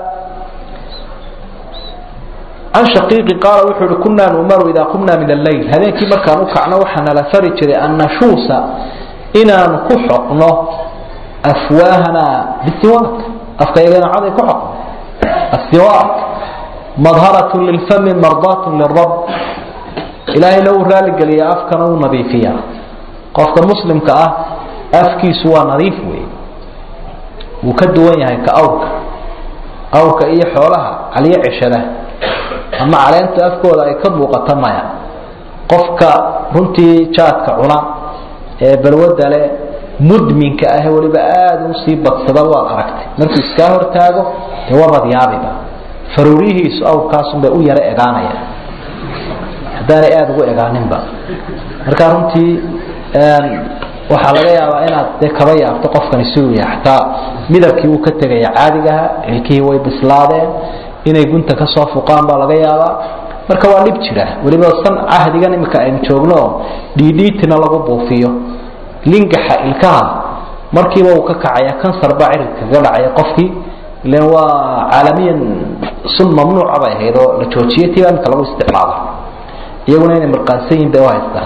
can shaqiiqi qaala wuxuu uhi kunaa numaru idaa qumnaa min alleyl habeenkii markaan u kacno waxaa nala fari jiray an nashuusa inaanu ku xoqno afwaahana bisiwaak afkayagana caday ku xoqno asiwaak madharat lilfami mardaat lirab ilaahayna uu raaligeliya afkana uu nadiifiya qofka muslimka ah afkiisu waa nadiif wey wuu ka duwan yahay ka awrka awrka iyo xoolaha caliyo ceshada ama caleenta afkooda ay ka muuqato maya qofka runtii jaadka cuna ee balwada le mudminka ah weliba aada usii badsada waad aragtay markuu iskaa hortaago dee wabad yaabiba faruuriyihiisu awrkaasunbay u yaro egaanaya haddaanay aada ugu egaaninba marka runtii waxaa laga yaabaa inaad dee kaba yaabto qofkani siduu yahay xataa midabkii uu ka tegaya caadigaha ilkihii way bislaadeen inay gunta ka soo fuqaan baa laga yaabaa marka waa dhib jira weliba san cahdigan imika aynu joogno dhiidhiitina lagu buufiyo lingaxa ilkaha markiiba uu ka kacaya kansar baa ciridka kaga dhacaya qofkii ilan waa caalamiyan sun mamnuuca bay ahayd oo la joojiyay tiba imika lagu isticmaalo iyaguna inay marqaansan yihin bay u haystaan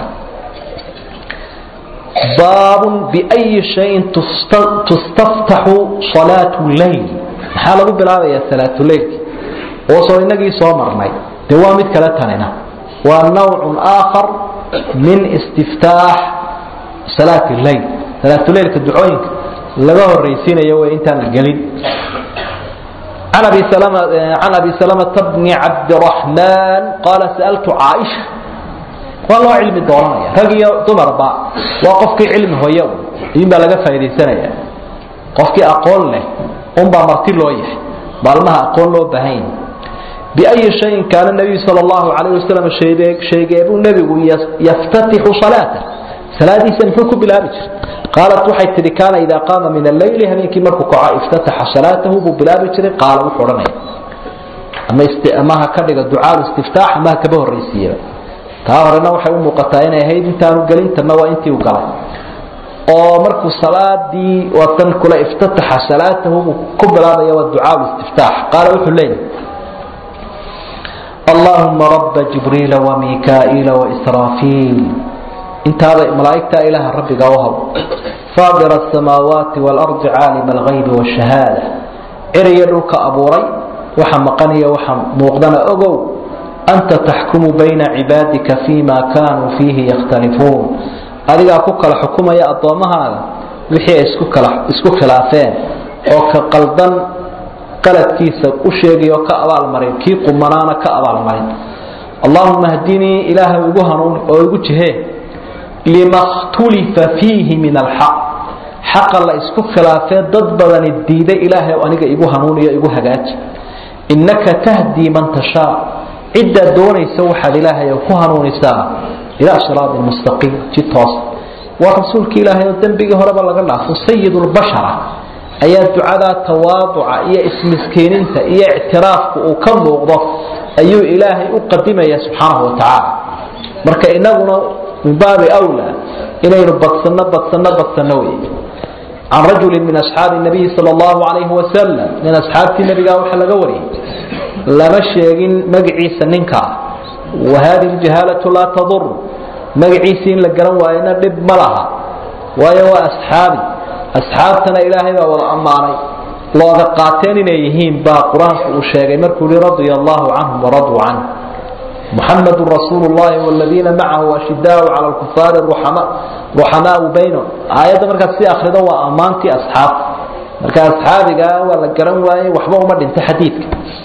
baabun biayi shayin tustaftaxu salaatu leyl maxaa lagu bilaabayaa salaatuleylki oo soo inagii soo marnay dee waa mid kale tanina waa nawcun aakhar min istiftaax salaat leyl salaatuleylka ducooyinka laga horaysiinayo way intaan la gelin عن أبي سلمة عن أبي سلمة بن عبد الرحمن قال سألت عائشة والله علم الدورانية رجي دمر با وقفك علم هو يوم يبقى لقى فايدة سنة قفك أقول له أم بمرتي له يح بالمها أقول له بهين بأي شيء كان النبي صلى الله عليه وسلم شيء شيء أبو النبي يفتتح صلاته صلاة سنحك بلا بجر قالت waxay tiri kaana idaa qaama min alleyli habeenkii markuu kaco iftataxa salaatahu buu bilaabi jiray qaala wuxuu odhanaya ama ama ha ka dhiga ducaa istiftaax ama ha kaba horraysiiyaba taa horena waxay u muuqataa inay ahayd intaanu gelin tanna waa intii u galay oo markuu salaadii watan kule iftataxa salaatahu buu ku bilaabaya waa ducaa istiftaax qaala wuxuu leeyahy allahuma raba jibriila wamikaa'iila waisraafiil intaada malaa'igta ilaaha rabbiga u habo faadir asamaawaati waalardi caalima algaybi waashahaada ciriyo dhulka abuuray waxa maqaniyo waxa muuqdana ogow anta taxkumu bayna cibaadika fima kaanuu fiihi yakhtalifuun adigaa ku kala xukumaya addoommahaaga wixii ay isku kala isku khilaafeen oo ka qaldan qaladkiisa u sheegay oo ka abaalmarin kii qumanaana ka abaalmarin allahuma hdinii ilaahay igu hanuuni oo igu jihee lima khtulifa fiihi min alxaq xaqa la isku khilaafee dad badani diiday ilaahay aniga igu hanuuniyo igu hagaaji innaka tahdii man tashaa ciddaad doonaysa waxaad ilaahay ku hanuunisaa ilaa siraatin mustaqiim ji toos waa rasuulki ilaahay oo dembigii horeba laga dhaafo sayidulbashara ayaa ducadaa tawaaduca iyo ismiskiininta iyo ictiraafku uu ka muuqdo ayuu ilaahay u qadimaya subxaanahu wa tacaala marka inaguna min baabi wlaa inaynu badsanno badsanno badsanno wey can rajuli min asxaabi nabiyi sal allahu alayhi wasalam min asxaabtii nabigaa waxa laga wariyey lama sheegin magaciisa ninkaa wa hadihi ljahaalatu laa tadur magaciisii in la garan waayona dhib ma laha waayo waa asxaabi asxaabtana ilaahay baa wada ammaanay looga qaateen inay yihiin baa qur-aanku uu sheegay markuu yihi radia allahu canhum waraduu canh محمد رسول الله والذين معه أشداء على الكفار رحماء بينهم آيات مركز سي أخرده وأمانتي أصحاب مركز أصحابك ولا قرن واي وحبه مد انت حديثك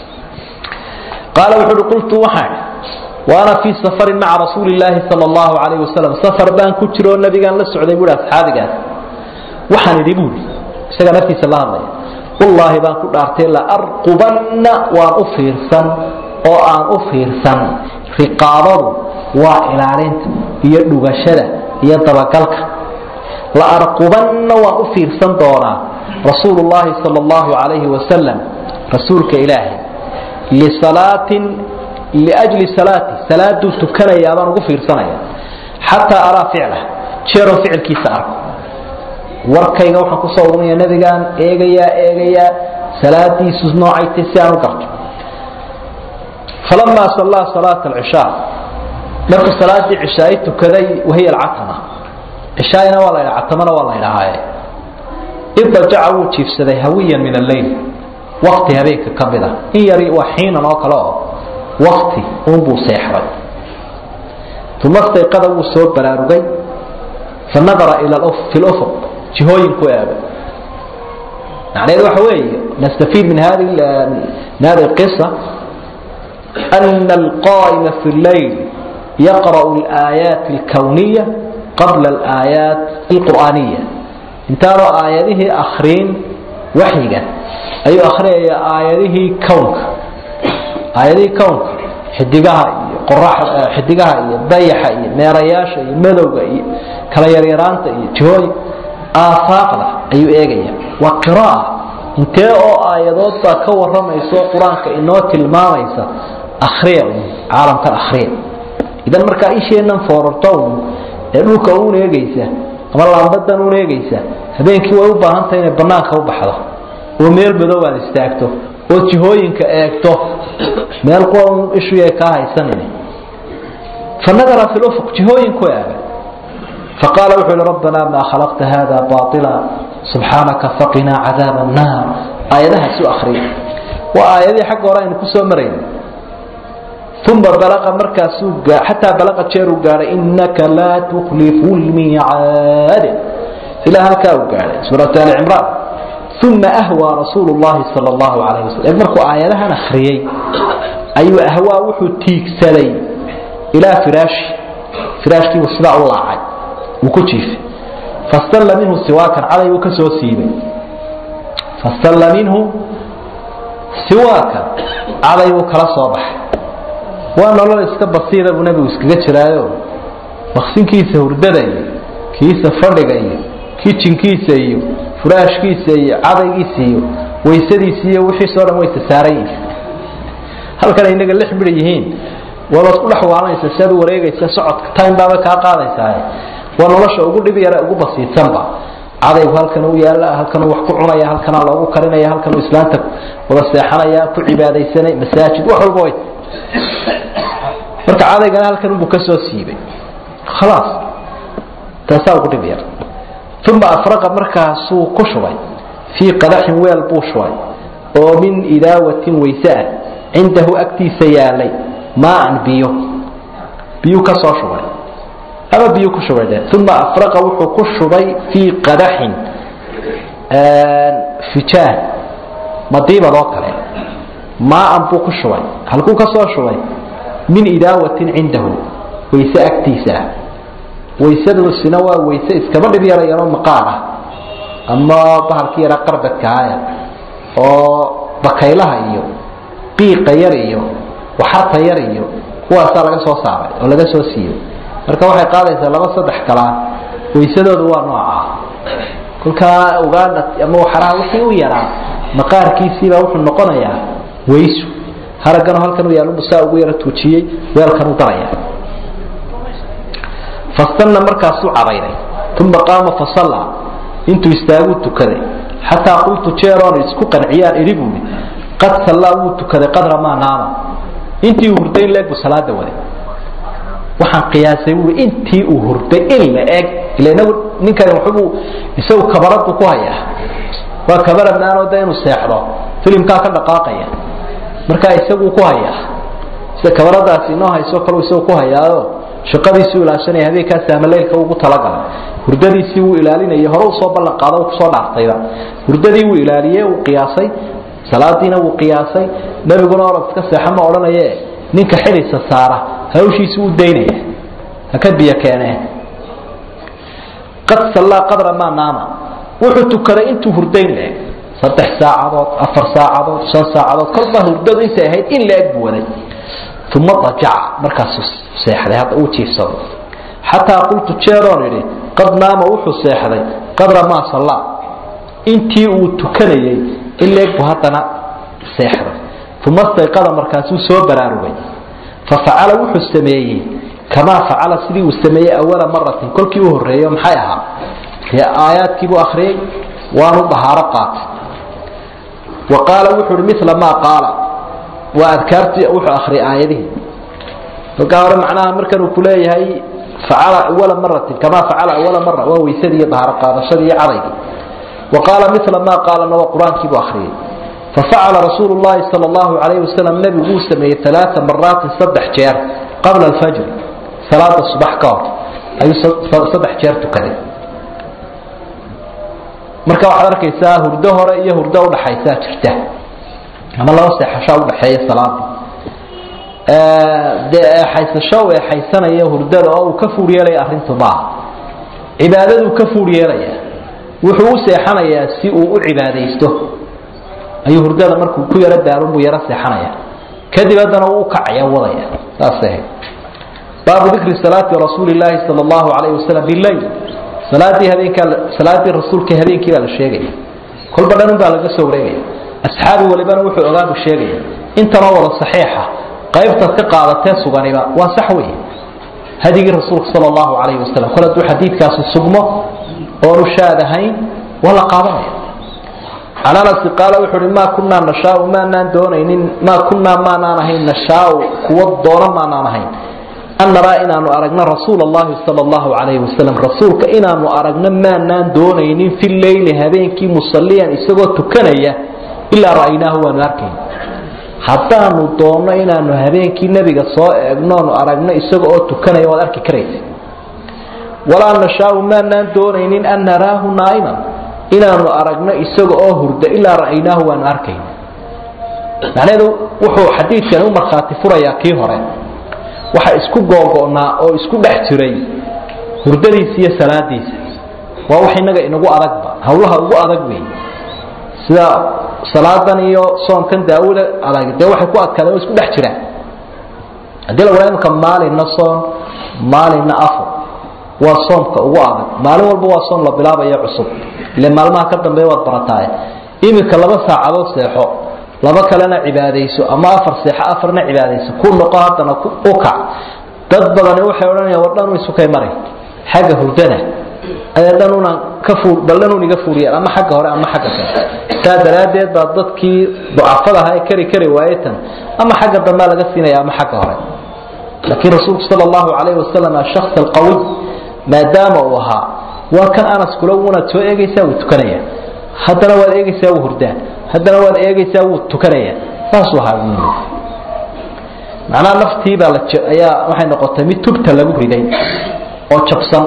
قال وحر قلت وحاي وأنا في سفر مع رسول الله صلى الله عليه وسلم سفر بان كترو النبي قال لسعودي يقول أصحابك وحن يقول سيقى نفسي صلى الله عليه وسلم والله بان كنت أرتي لأرقبن وأفرسن oo aan u fiirsan riqaabadu waa ilaalinta iyo dhugashada iyo dabagalka la arqubanna waan u fiirsan doonaa rasuulu llaahi sal allahu calayhi wasalam rasuulka ilaahay lisalaatin liajli salaati salaaduu tukanayaa baan ugu fiirsanaya xataa araa ficlah jeeroo ficilkiisa arko warkayga waxaan kusoo urinaya nabigaan eegayaa eegayaa salaadiisu noocaytay si aan u garto فلما صلى صلاة العشاء markuu salaadii cishaay tukaday wahiya alcatama cishaayna waa la ydhaha catamana waa la ydhahaaye idajaca wuu jiifsaday hawiyan min alleyl wakti habeenka ka mid a in yari waa xiinan oo kale oo wakti uunbuu seexday uma stayqada wuu soo baraarugay fanadara ila fi lufuq jihooyinku eegay macnaheedu waxa weeye nastafiid min hadi min hadi qisa أن القائم في الليل يقرأ الآيات الكونية قبل الآيات القرآنية انتاروا آياته أخرين وحيقا أي أخرين آياته كونك آياته كونك حدقها قراح حدقها ضيحة ميرياشة مدوغة كلا يريرانتا جهوي آفاقنا أي إيغيا وقراءة intee oo aayadood baa ka waramayso qur-aanka inoo tilmaamaysa akhriya caalamkan akhriya idan markaa isheennan foorarto un ee dhulka uun eegaysa ama laambadan uun eegaysa habeenkii way u baahan tahay inay banaanka u baxdo oo meel madow aad istaagto oo jihooyinka eegto meel qura un ishuyay kaa haysanin fanadara fi lufuq jihooyinku eega faqaala wuxuu yihi rabbanaa maa khalaqta hada baila subxaanaka faqinaa cadaab annaar aayadahaas u akriya waa aayadihii xagga hore aynu kusoo marayn uma balaqa markaasuu xataa balaqa jeeruu gaadhay inaka laa tuklifu lmiicaad ilaa halkaa uu gaadhay suurat ali cimraan uma ahwaa rasuulu llahi sal allahu calayh wasalam markuu aayadahan akhriyey ayuu ahwaa wuxuu tiigsaday ilaa firaashi firaashkiibuu sidaa u laacay wuu ku jiifay fastalla minhu siwaakan caday buu ka soo siibay fastalla minhu siwaakan caday buu kala soo baxay waa nolol iska basiira buu nebigu iskaga jiraayo maqsinkiisa hurdada iyo kiisa fadhiga iyo kijinkiisa iyo furaashkiisa iyo cadaygiisa iyo waysadiisa iyo wixiisoo dhan waysa saaran yihiin halkan inaga lix bidh yihiin wabaad ku dhex waalanaysa si aad u wareegaysa socodka time baaba kaa qaadaysaa waa nolosha ugu dhib yara ugu basiidsanba cadaygu halkan u yaala halkan wax ku cunaya halkanaa loogu karinaya halkan islaanta wada seexanaya ku cibaadaysanay masaajid wax walba way marka cadaygana halkan unbuu kasoo siibay khalaas taasaa ugu dhib yar uma afraqa markaasuu ku shubay fii qadaxin weel buu shubay oo min idaawatin wayse ah cindahu agtiisa yaalay maaan biyo biyuu ka soo shubay ama biyu ku shubay dhe uma afraqa wuxuu ku shubay fii qadaxin fijaan madiibad oo kale maaan buu ku shubay halkuu ka soo shubay min idaawatin cindahu wayse agtiisa ah waysadusina waa wayse iskaba dhib yarayano maqaar ah ama bahalkii yaraa qarbadkaaya oo bakaylaha iyo qiiqa yar iyo waxarta yar iyo kuwaasaa laga soo saaray oo laga soo siiyey marka waxay qaadaysaa laba saddex kalaa waysadoodu waa noocaa kolkaa ugaadha ama waxaraha wixii u yaraa maqaarkiisiibaa wuxuu noqonayaa waysu haragano halkan u yaalunbu saa ugu yaro tuujiyey weelkan u daraya fastanna markaasuu cadayday uma qaama fasallaa intuu istaaguu tukaday xataa qultu jeeroon isku qanciyaan idhi buui qad sallaa wuu tukaday qadra maa naama intii uu hurday in la eg buu salaada waday waxaan qiyaasay buui intii uu hurday in la eg ila inagu ninkani waxbuu isagu kabaradu ku hayaa waa kabara maanoo de inuu seexdo filimkaa ka dhaqaaqaya markaa isaguu ku hayaa sida kabaradaasi inoo hayso kalu isagu ku hayaayo shaqadiisuu ilaashanaya habeenkaas amaleylka ugu talagalay hurdadiisii wuu ilaalinayay hore usoo ballan qaado kusoo dhaartayba hurdadii wuu ilaaliye wuu qiyaasay salaadiina wuu qiyaasay nebiguna orod iska seexa ma odhanaye ninka xidhisa saara hawshiisi u daynaya haka biyo keenee qad sallaa qadra maa naama wuxuu tukaday intuu hurdayn leeg saddex saacadood afar saacadood shan saacadood kolbaa hurdadu intay ahayd in la eg buu waday uma dajaca markaasuu seexday hadda uu jiifsado xataa qultu jeeroon idhi qad naama wuxuu seexday qadra maa sallaa intii uu tukanayey in leeg buu haddana seexday uma stayqada markaasuu soo baraarugay fafacala wuxuu sameeyey kamaa facala sidii uu sameeyey awala maratin kolkii u horreeyo maxay ahaa dee aayaadkiibuu akhriyey waanu dhahaaro qaatay wa qaala wuxuu uhi mila maa qaala waa adkaartii wuxuu akhriyay aayadihii kolkaa hore macnaha markan uu kuleeyahay facala awala maratin kamaa facala awala mara waa weysadii iyo dhahaaro qaadashadii iyo cadaygii wa qaala mila maa qaalana waa qur-aankiibuu akhriyey fafacala rasuulu llahi sal allahu calayhi wasalam nebigu wuu sameeyey alaaa maraatin saddex jeer qabla alfajri salaada subax ka hor ayuu saddex jeer tukaday marka waxaad arkaysaa hurdo hore iyo hurdo udhaxaysaa jirta ama laba seexashaa udhaxeeya salaada dee eexaysasho u eexaysanaya hurdada oo uu ka fuur yeelaya arrintu maaha cibaadaduu ka fuur yeelaya wuxuu u seexanayaa si uu u cibaadaysto ayuu hurdada markuu ku yaro daarunbuu yaro seexanaya kadib haddana uu ukacaya wadaya saasay ahayd baabu dikri salaati rasuuli llaahi sala allahu calayhi wasalam bileyl salaadii habeenkaa salaadii rasuulka habeenkii baa la sheegaya kolba dhan baa laga soo wareegaya asxaabi walibana wuxuu ogaabu sheegaya intanoo wada saxiixa qaybtaad ka qaadatee suganiba waa sax wey hadigii rasuulka sala allahu calayhi wasalam kol hadduu xadiidkaasi sugmo oonu shaad ahayn waa la qaadanaya can anasi qaala wuxuu uhi maa kunaa nashaau maanaan doonaynin maa kunaa maanaan ahayn nashaau kuwa doona maanaan ahayn an naraa inaanu aragno rasuul allahi sala allahu calayhi wasalam rasuulka inaanu aragno maanaan doonaynin fi leyli habeenkii musalliyan isagoo tukanaya ilaa ra'aynaahu waanu arkayn haddaanu doonno inaanu habeenkii nebiga soo eegnoonu aragno isaga oo tukanaya waad arki karaysa walaa nashaau maanaan doonaynin an naraahu naa'iman inaanu aragno isaga oo hurda ilaa ra'aynaahu waanu arkayna macnaheedu wuxuu xadiidkani u markhaati furayaa kii hore waxa isku googo'naa oo isku dhex jiray hurdadiisa iyo salaadiisa waa wax innaga inagu adagba hawlaha ugu adag wey sida salaadan iyo soomkan daawada adag dee waxay ku adkaadeen oo isku dhex jiraan haddii la wadaa imka maalinna soon maalinna afur waa soomka ugu adag maalin walba waa soom la bilaabayo cusub ile maalmaha ka dambeeya waad barataaye iminka laba saacadood seexo laba kalena cibaadayso ama afar seexo afarna cibaadayso ku noqo haddana u kac dad badani waxay odhanayaan war dhan isukay maray xagga hurdana ayay dhanuna ka fuul bal dhanun iga fuuliyaan ama xagga hore ama xagga kale saa daraaddeed baa dadkii ducafada ahaa ee kari kari waaye tan ama xagga dambea laga siinaya ama xagga hore laakiin rasuulku sala allahu calayhi wasalam ashaks alqawiy maadaama uu ahaa waa kan anas kula wunaad soo eegaysaa wuu tukanaya haddana waad eegaysaa wuu hurdaa haddana waad eegaysaa wuu tukanaya saasuu ahaa macnaha naftii baa la ayaa waxay noqotay mid tubta lagu riday oo jabsan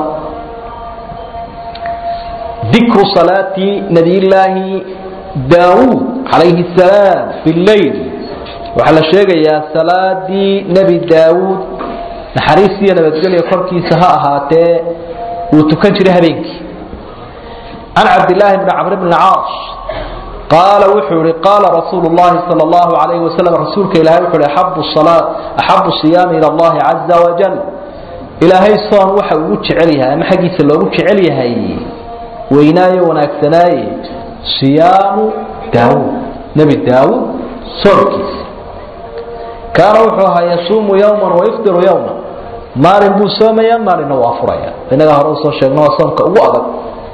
dikru salaati nabiyillaahi daawuud calayhi salaam billayl waxaa la sheegayaa salaadii nebi daawuud naxariis iyo nabadgelya korkiisa ha ahaatee uu tukan jiray habeenkii can cabdillaahi bni camr bni caas qaala wuxuu ihi qaala rasuulu llahi sal allahu alayhi wasalam rasuulka ilahay wuxuu ihi axabu salaa axabu siyaami ila allahi caza wajal ilaahay soon waxa ugu jecel yahay ama xaggiisa loogu jecel yahay weynaayo wanaagsanaaye siyaamu daawuud nebi daawuud soonkiisa kaana wuxuu ahaa yasuumu yowman wayufdiru yowman maalin buu soomaya maalinna waa furaya inagaa hore usoo sheegno waa soomka ugu adag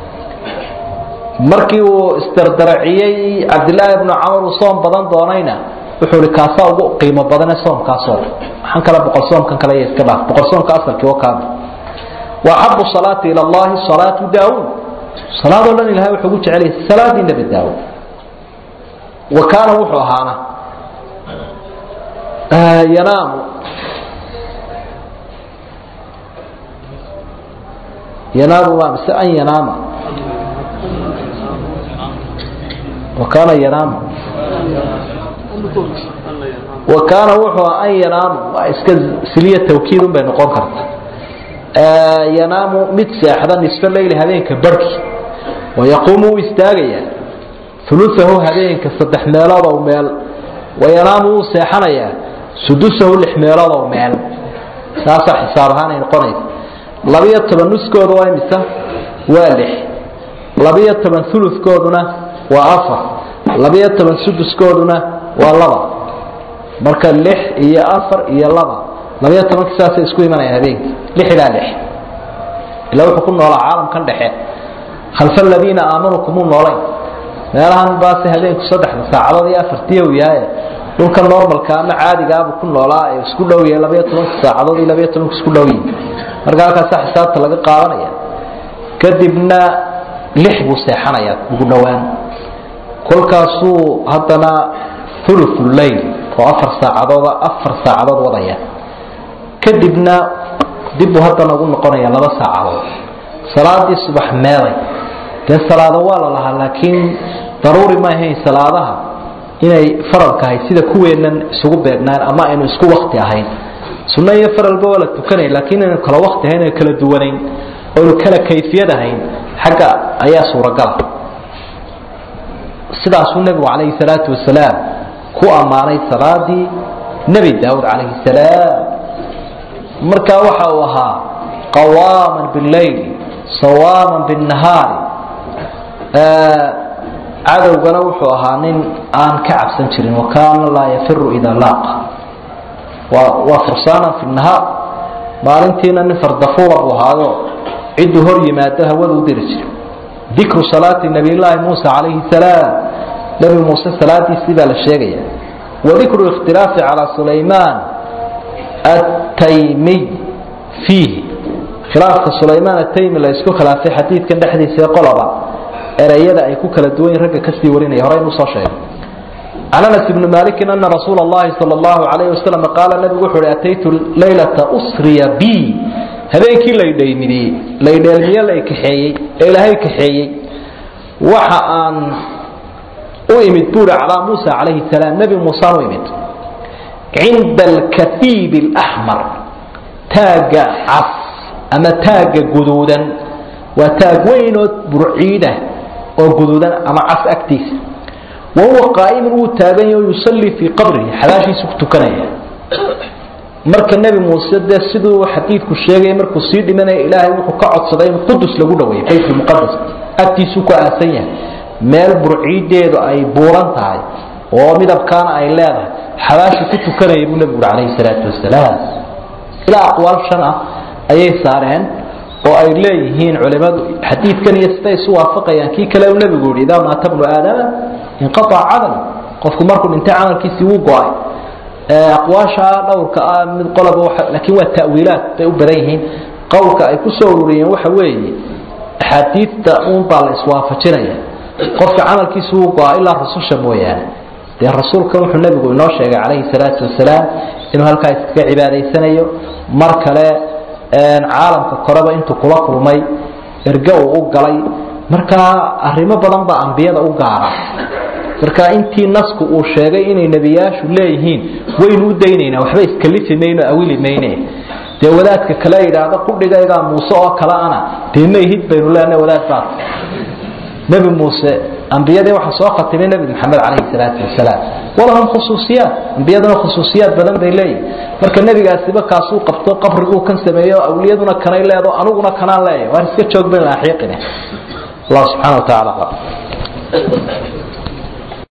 markii uu isdardaraciyey cabdilaahi bnu camar uu soom badan doonayna wuxuu ihi kaasaa ugu qiimo badane soomkaasoo maxaan kale boqol soomkan kale iyo iska dhaaf boqol soomka asalkii oo kaami wa axabu salaati ila allahi salaatu daawuud salaadoo dhan ilahay wuxuu ugu jecelyahay salaadii nebi daawuud wa kaana wuxuu ahaana yanaamu yanaamu waa mise an yanaama wa kaana yanaamu wa kaana wuxuu an yanaamu waa iska siliya tawkiid un bay noqon karta yanaamu mid seexda nisfo leyli habeenka barhki wayaquumu wuu istaagayaa uluahu habeenka saddex meeloodoo meel wayanaamu wuu seexanayaa sudusahu lix meeloodoo meel saasaa xisaab ahaan ay noqonaysa labiyo toban nuskooda waa imisa waa lix labiyo toban ulukooduna waa afar labiyo toban suduskooduna waa laba marka lix iyo afar iyo laba labiyo tobanki saasay isku imanayaan habeenkii lix ilaa lix ilaa wuxuu ku noolaa caalamkan dhexe khalfa aladiina aamanuu kumuu noolayn meelahan baase habeenku saddexda saacadood iyo afartiya uu yahay dhulka normalka ama caadigaabuu ku noolaa ee isku dhow yahay labiyo tobanka saacadood iyo labiyo tobanka isku dhow yihin marka halkaasa xisaabta laga qaadanaya kadibna lix buu seexanayaa ugu dhowaan kolkaasuu haddana ulufu leyl oo afar saacadooda afar saacadood wadaya kadibna dibbuu haddana ugu noqonaya laba saacadood salaadii subax meeday dee salaado waa la lahaa laakiin daruuri ma ahayn salaadaha inay faralkahay sida kuweennan isugu beegnaan ama aynu isku wakti ahayn sunno iyo faralba waa la tukanaya laakiin aynu kala wakti ahayn aynu kala duwanayn oynu kala kayfiyad ahayn xagga ayaa suuragala sidaasuu nebigu calayhi salaatu wasalaam ku ammaanay salaadii nebi daawud calayhi salaam markaa waxa uu ahaa qawaaman billayl sawaaman binnahaari cadowgana wuxuu ahaa nin aan ka cabsan jirin wakaana laa yafiru idaa laaqa waa fursaanan fi nahaar maalintiina nin fardafuura buu ahaayo cidduu hor yimaado hawada u diri jiray dikru salaati nabiyllaahi muusa calayhi salaam nebi muuse salaadiisii baa la sheegaya wadikru ikhtilaafi calaa sulaymaan ataymiy fiihi khilaafka sulaymaan ataymi la isku khilaafay xadiidkan dhexdiisa ee qoloba ereyada ay ku kala duwan yihin ragga kasii warinaya horey inuu soo sheegay can anas ibni malikin ana rasuula allahi sala allahu calayhi wasalam qaala nabigu wuxuu uhi ataytu laylata usriya bi habeenkii laydhaymidiyey laydheelmiye la kaxeeyey ee ilaahay kaxeeyey waxa aan u imid buuri calaa muusa calayhi salaam nebi muusaan u imid cinda alkatiib alaxmar taagga cas ama taagga guduudan waa taag weynoo burciidah oo guduudan ama cas agtiisa wa huwa qaa'imun wuu taagan yaho yusallii fii qabrihi xabaashiisu ku tukanaya marka nebi muuse dee siduu xadiidku sheegay markuu sii dhimanaya ilaahay wuxuu ka codsaday in qudus lagu dhaweeyo baytulmuqadas agtiisuu ku aasan yahay meel burciideedu ay buuran tahay oo midabkaana ay leedahay xabaashu ku tukanaya buu nebigu uri calayhi salaatu wasalaam ilaa aqwaal shan ah ayay saareen oo ay leeyihiin culimadu xadiidkan iyo siday isu waafaqayaan kii kale uu nebigu yihi idaa maata bnu aadama inqaaca camal qofku markuu dhintay camalkiisii wuu go-ay aqwaasha dhowrka ah mid qoloba laakiin waa ta'wiilaad bay u badan yihiin qowlka ay ku soo ururiyeen waxa weeye axaadiidta uun baa la iswaafajinaya qofka camalkiisu wuu go-a ilaa rususha mooyaane dee rasuulkan wuxuu nebigu inoo sheegay calayhi salaatu wasalaam inuu halkaa iskaga cibaadaysanayo mar kale caalamka koreba intuu kula kulmay erge uu u galay markaa arrimo badan baa ambiyada u gaara marka intii nasku uu sheegay inay nebiyaashu leeyihiin waynu u daynaynaa waxba iskalifi mayno awili mayne dee wadaadka kale yidhaahdo qudhigaygaa muuse oo kale ana dee mayhid baynu leenahay wadaad baa nebi muuse ambiyadii waxaa soo khatimay nebi maxamed calayhi salaatu wasalaam walahum khusuusiyaat ambiyaduna khusuusiyaad badan bay leeyihin marka nebigaasiba kaasuu qabto qabriguu kan sameeyo awliyaduna kanay leedo aniguna kanaan leeyahy waan iska joog baynu axiiqine allah subxana wa tacala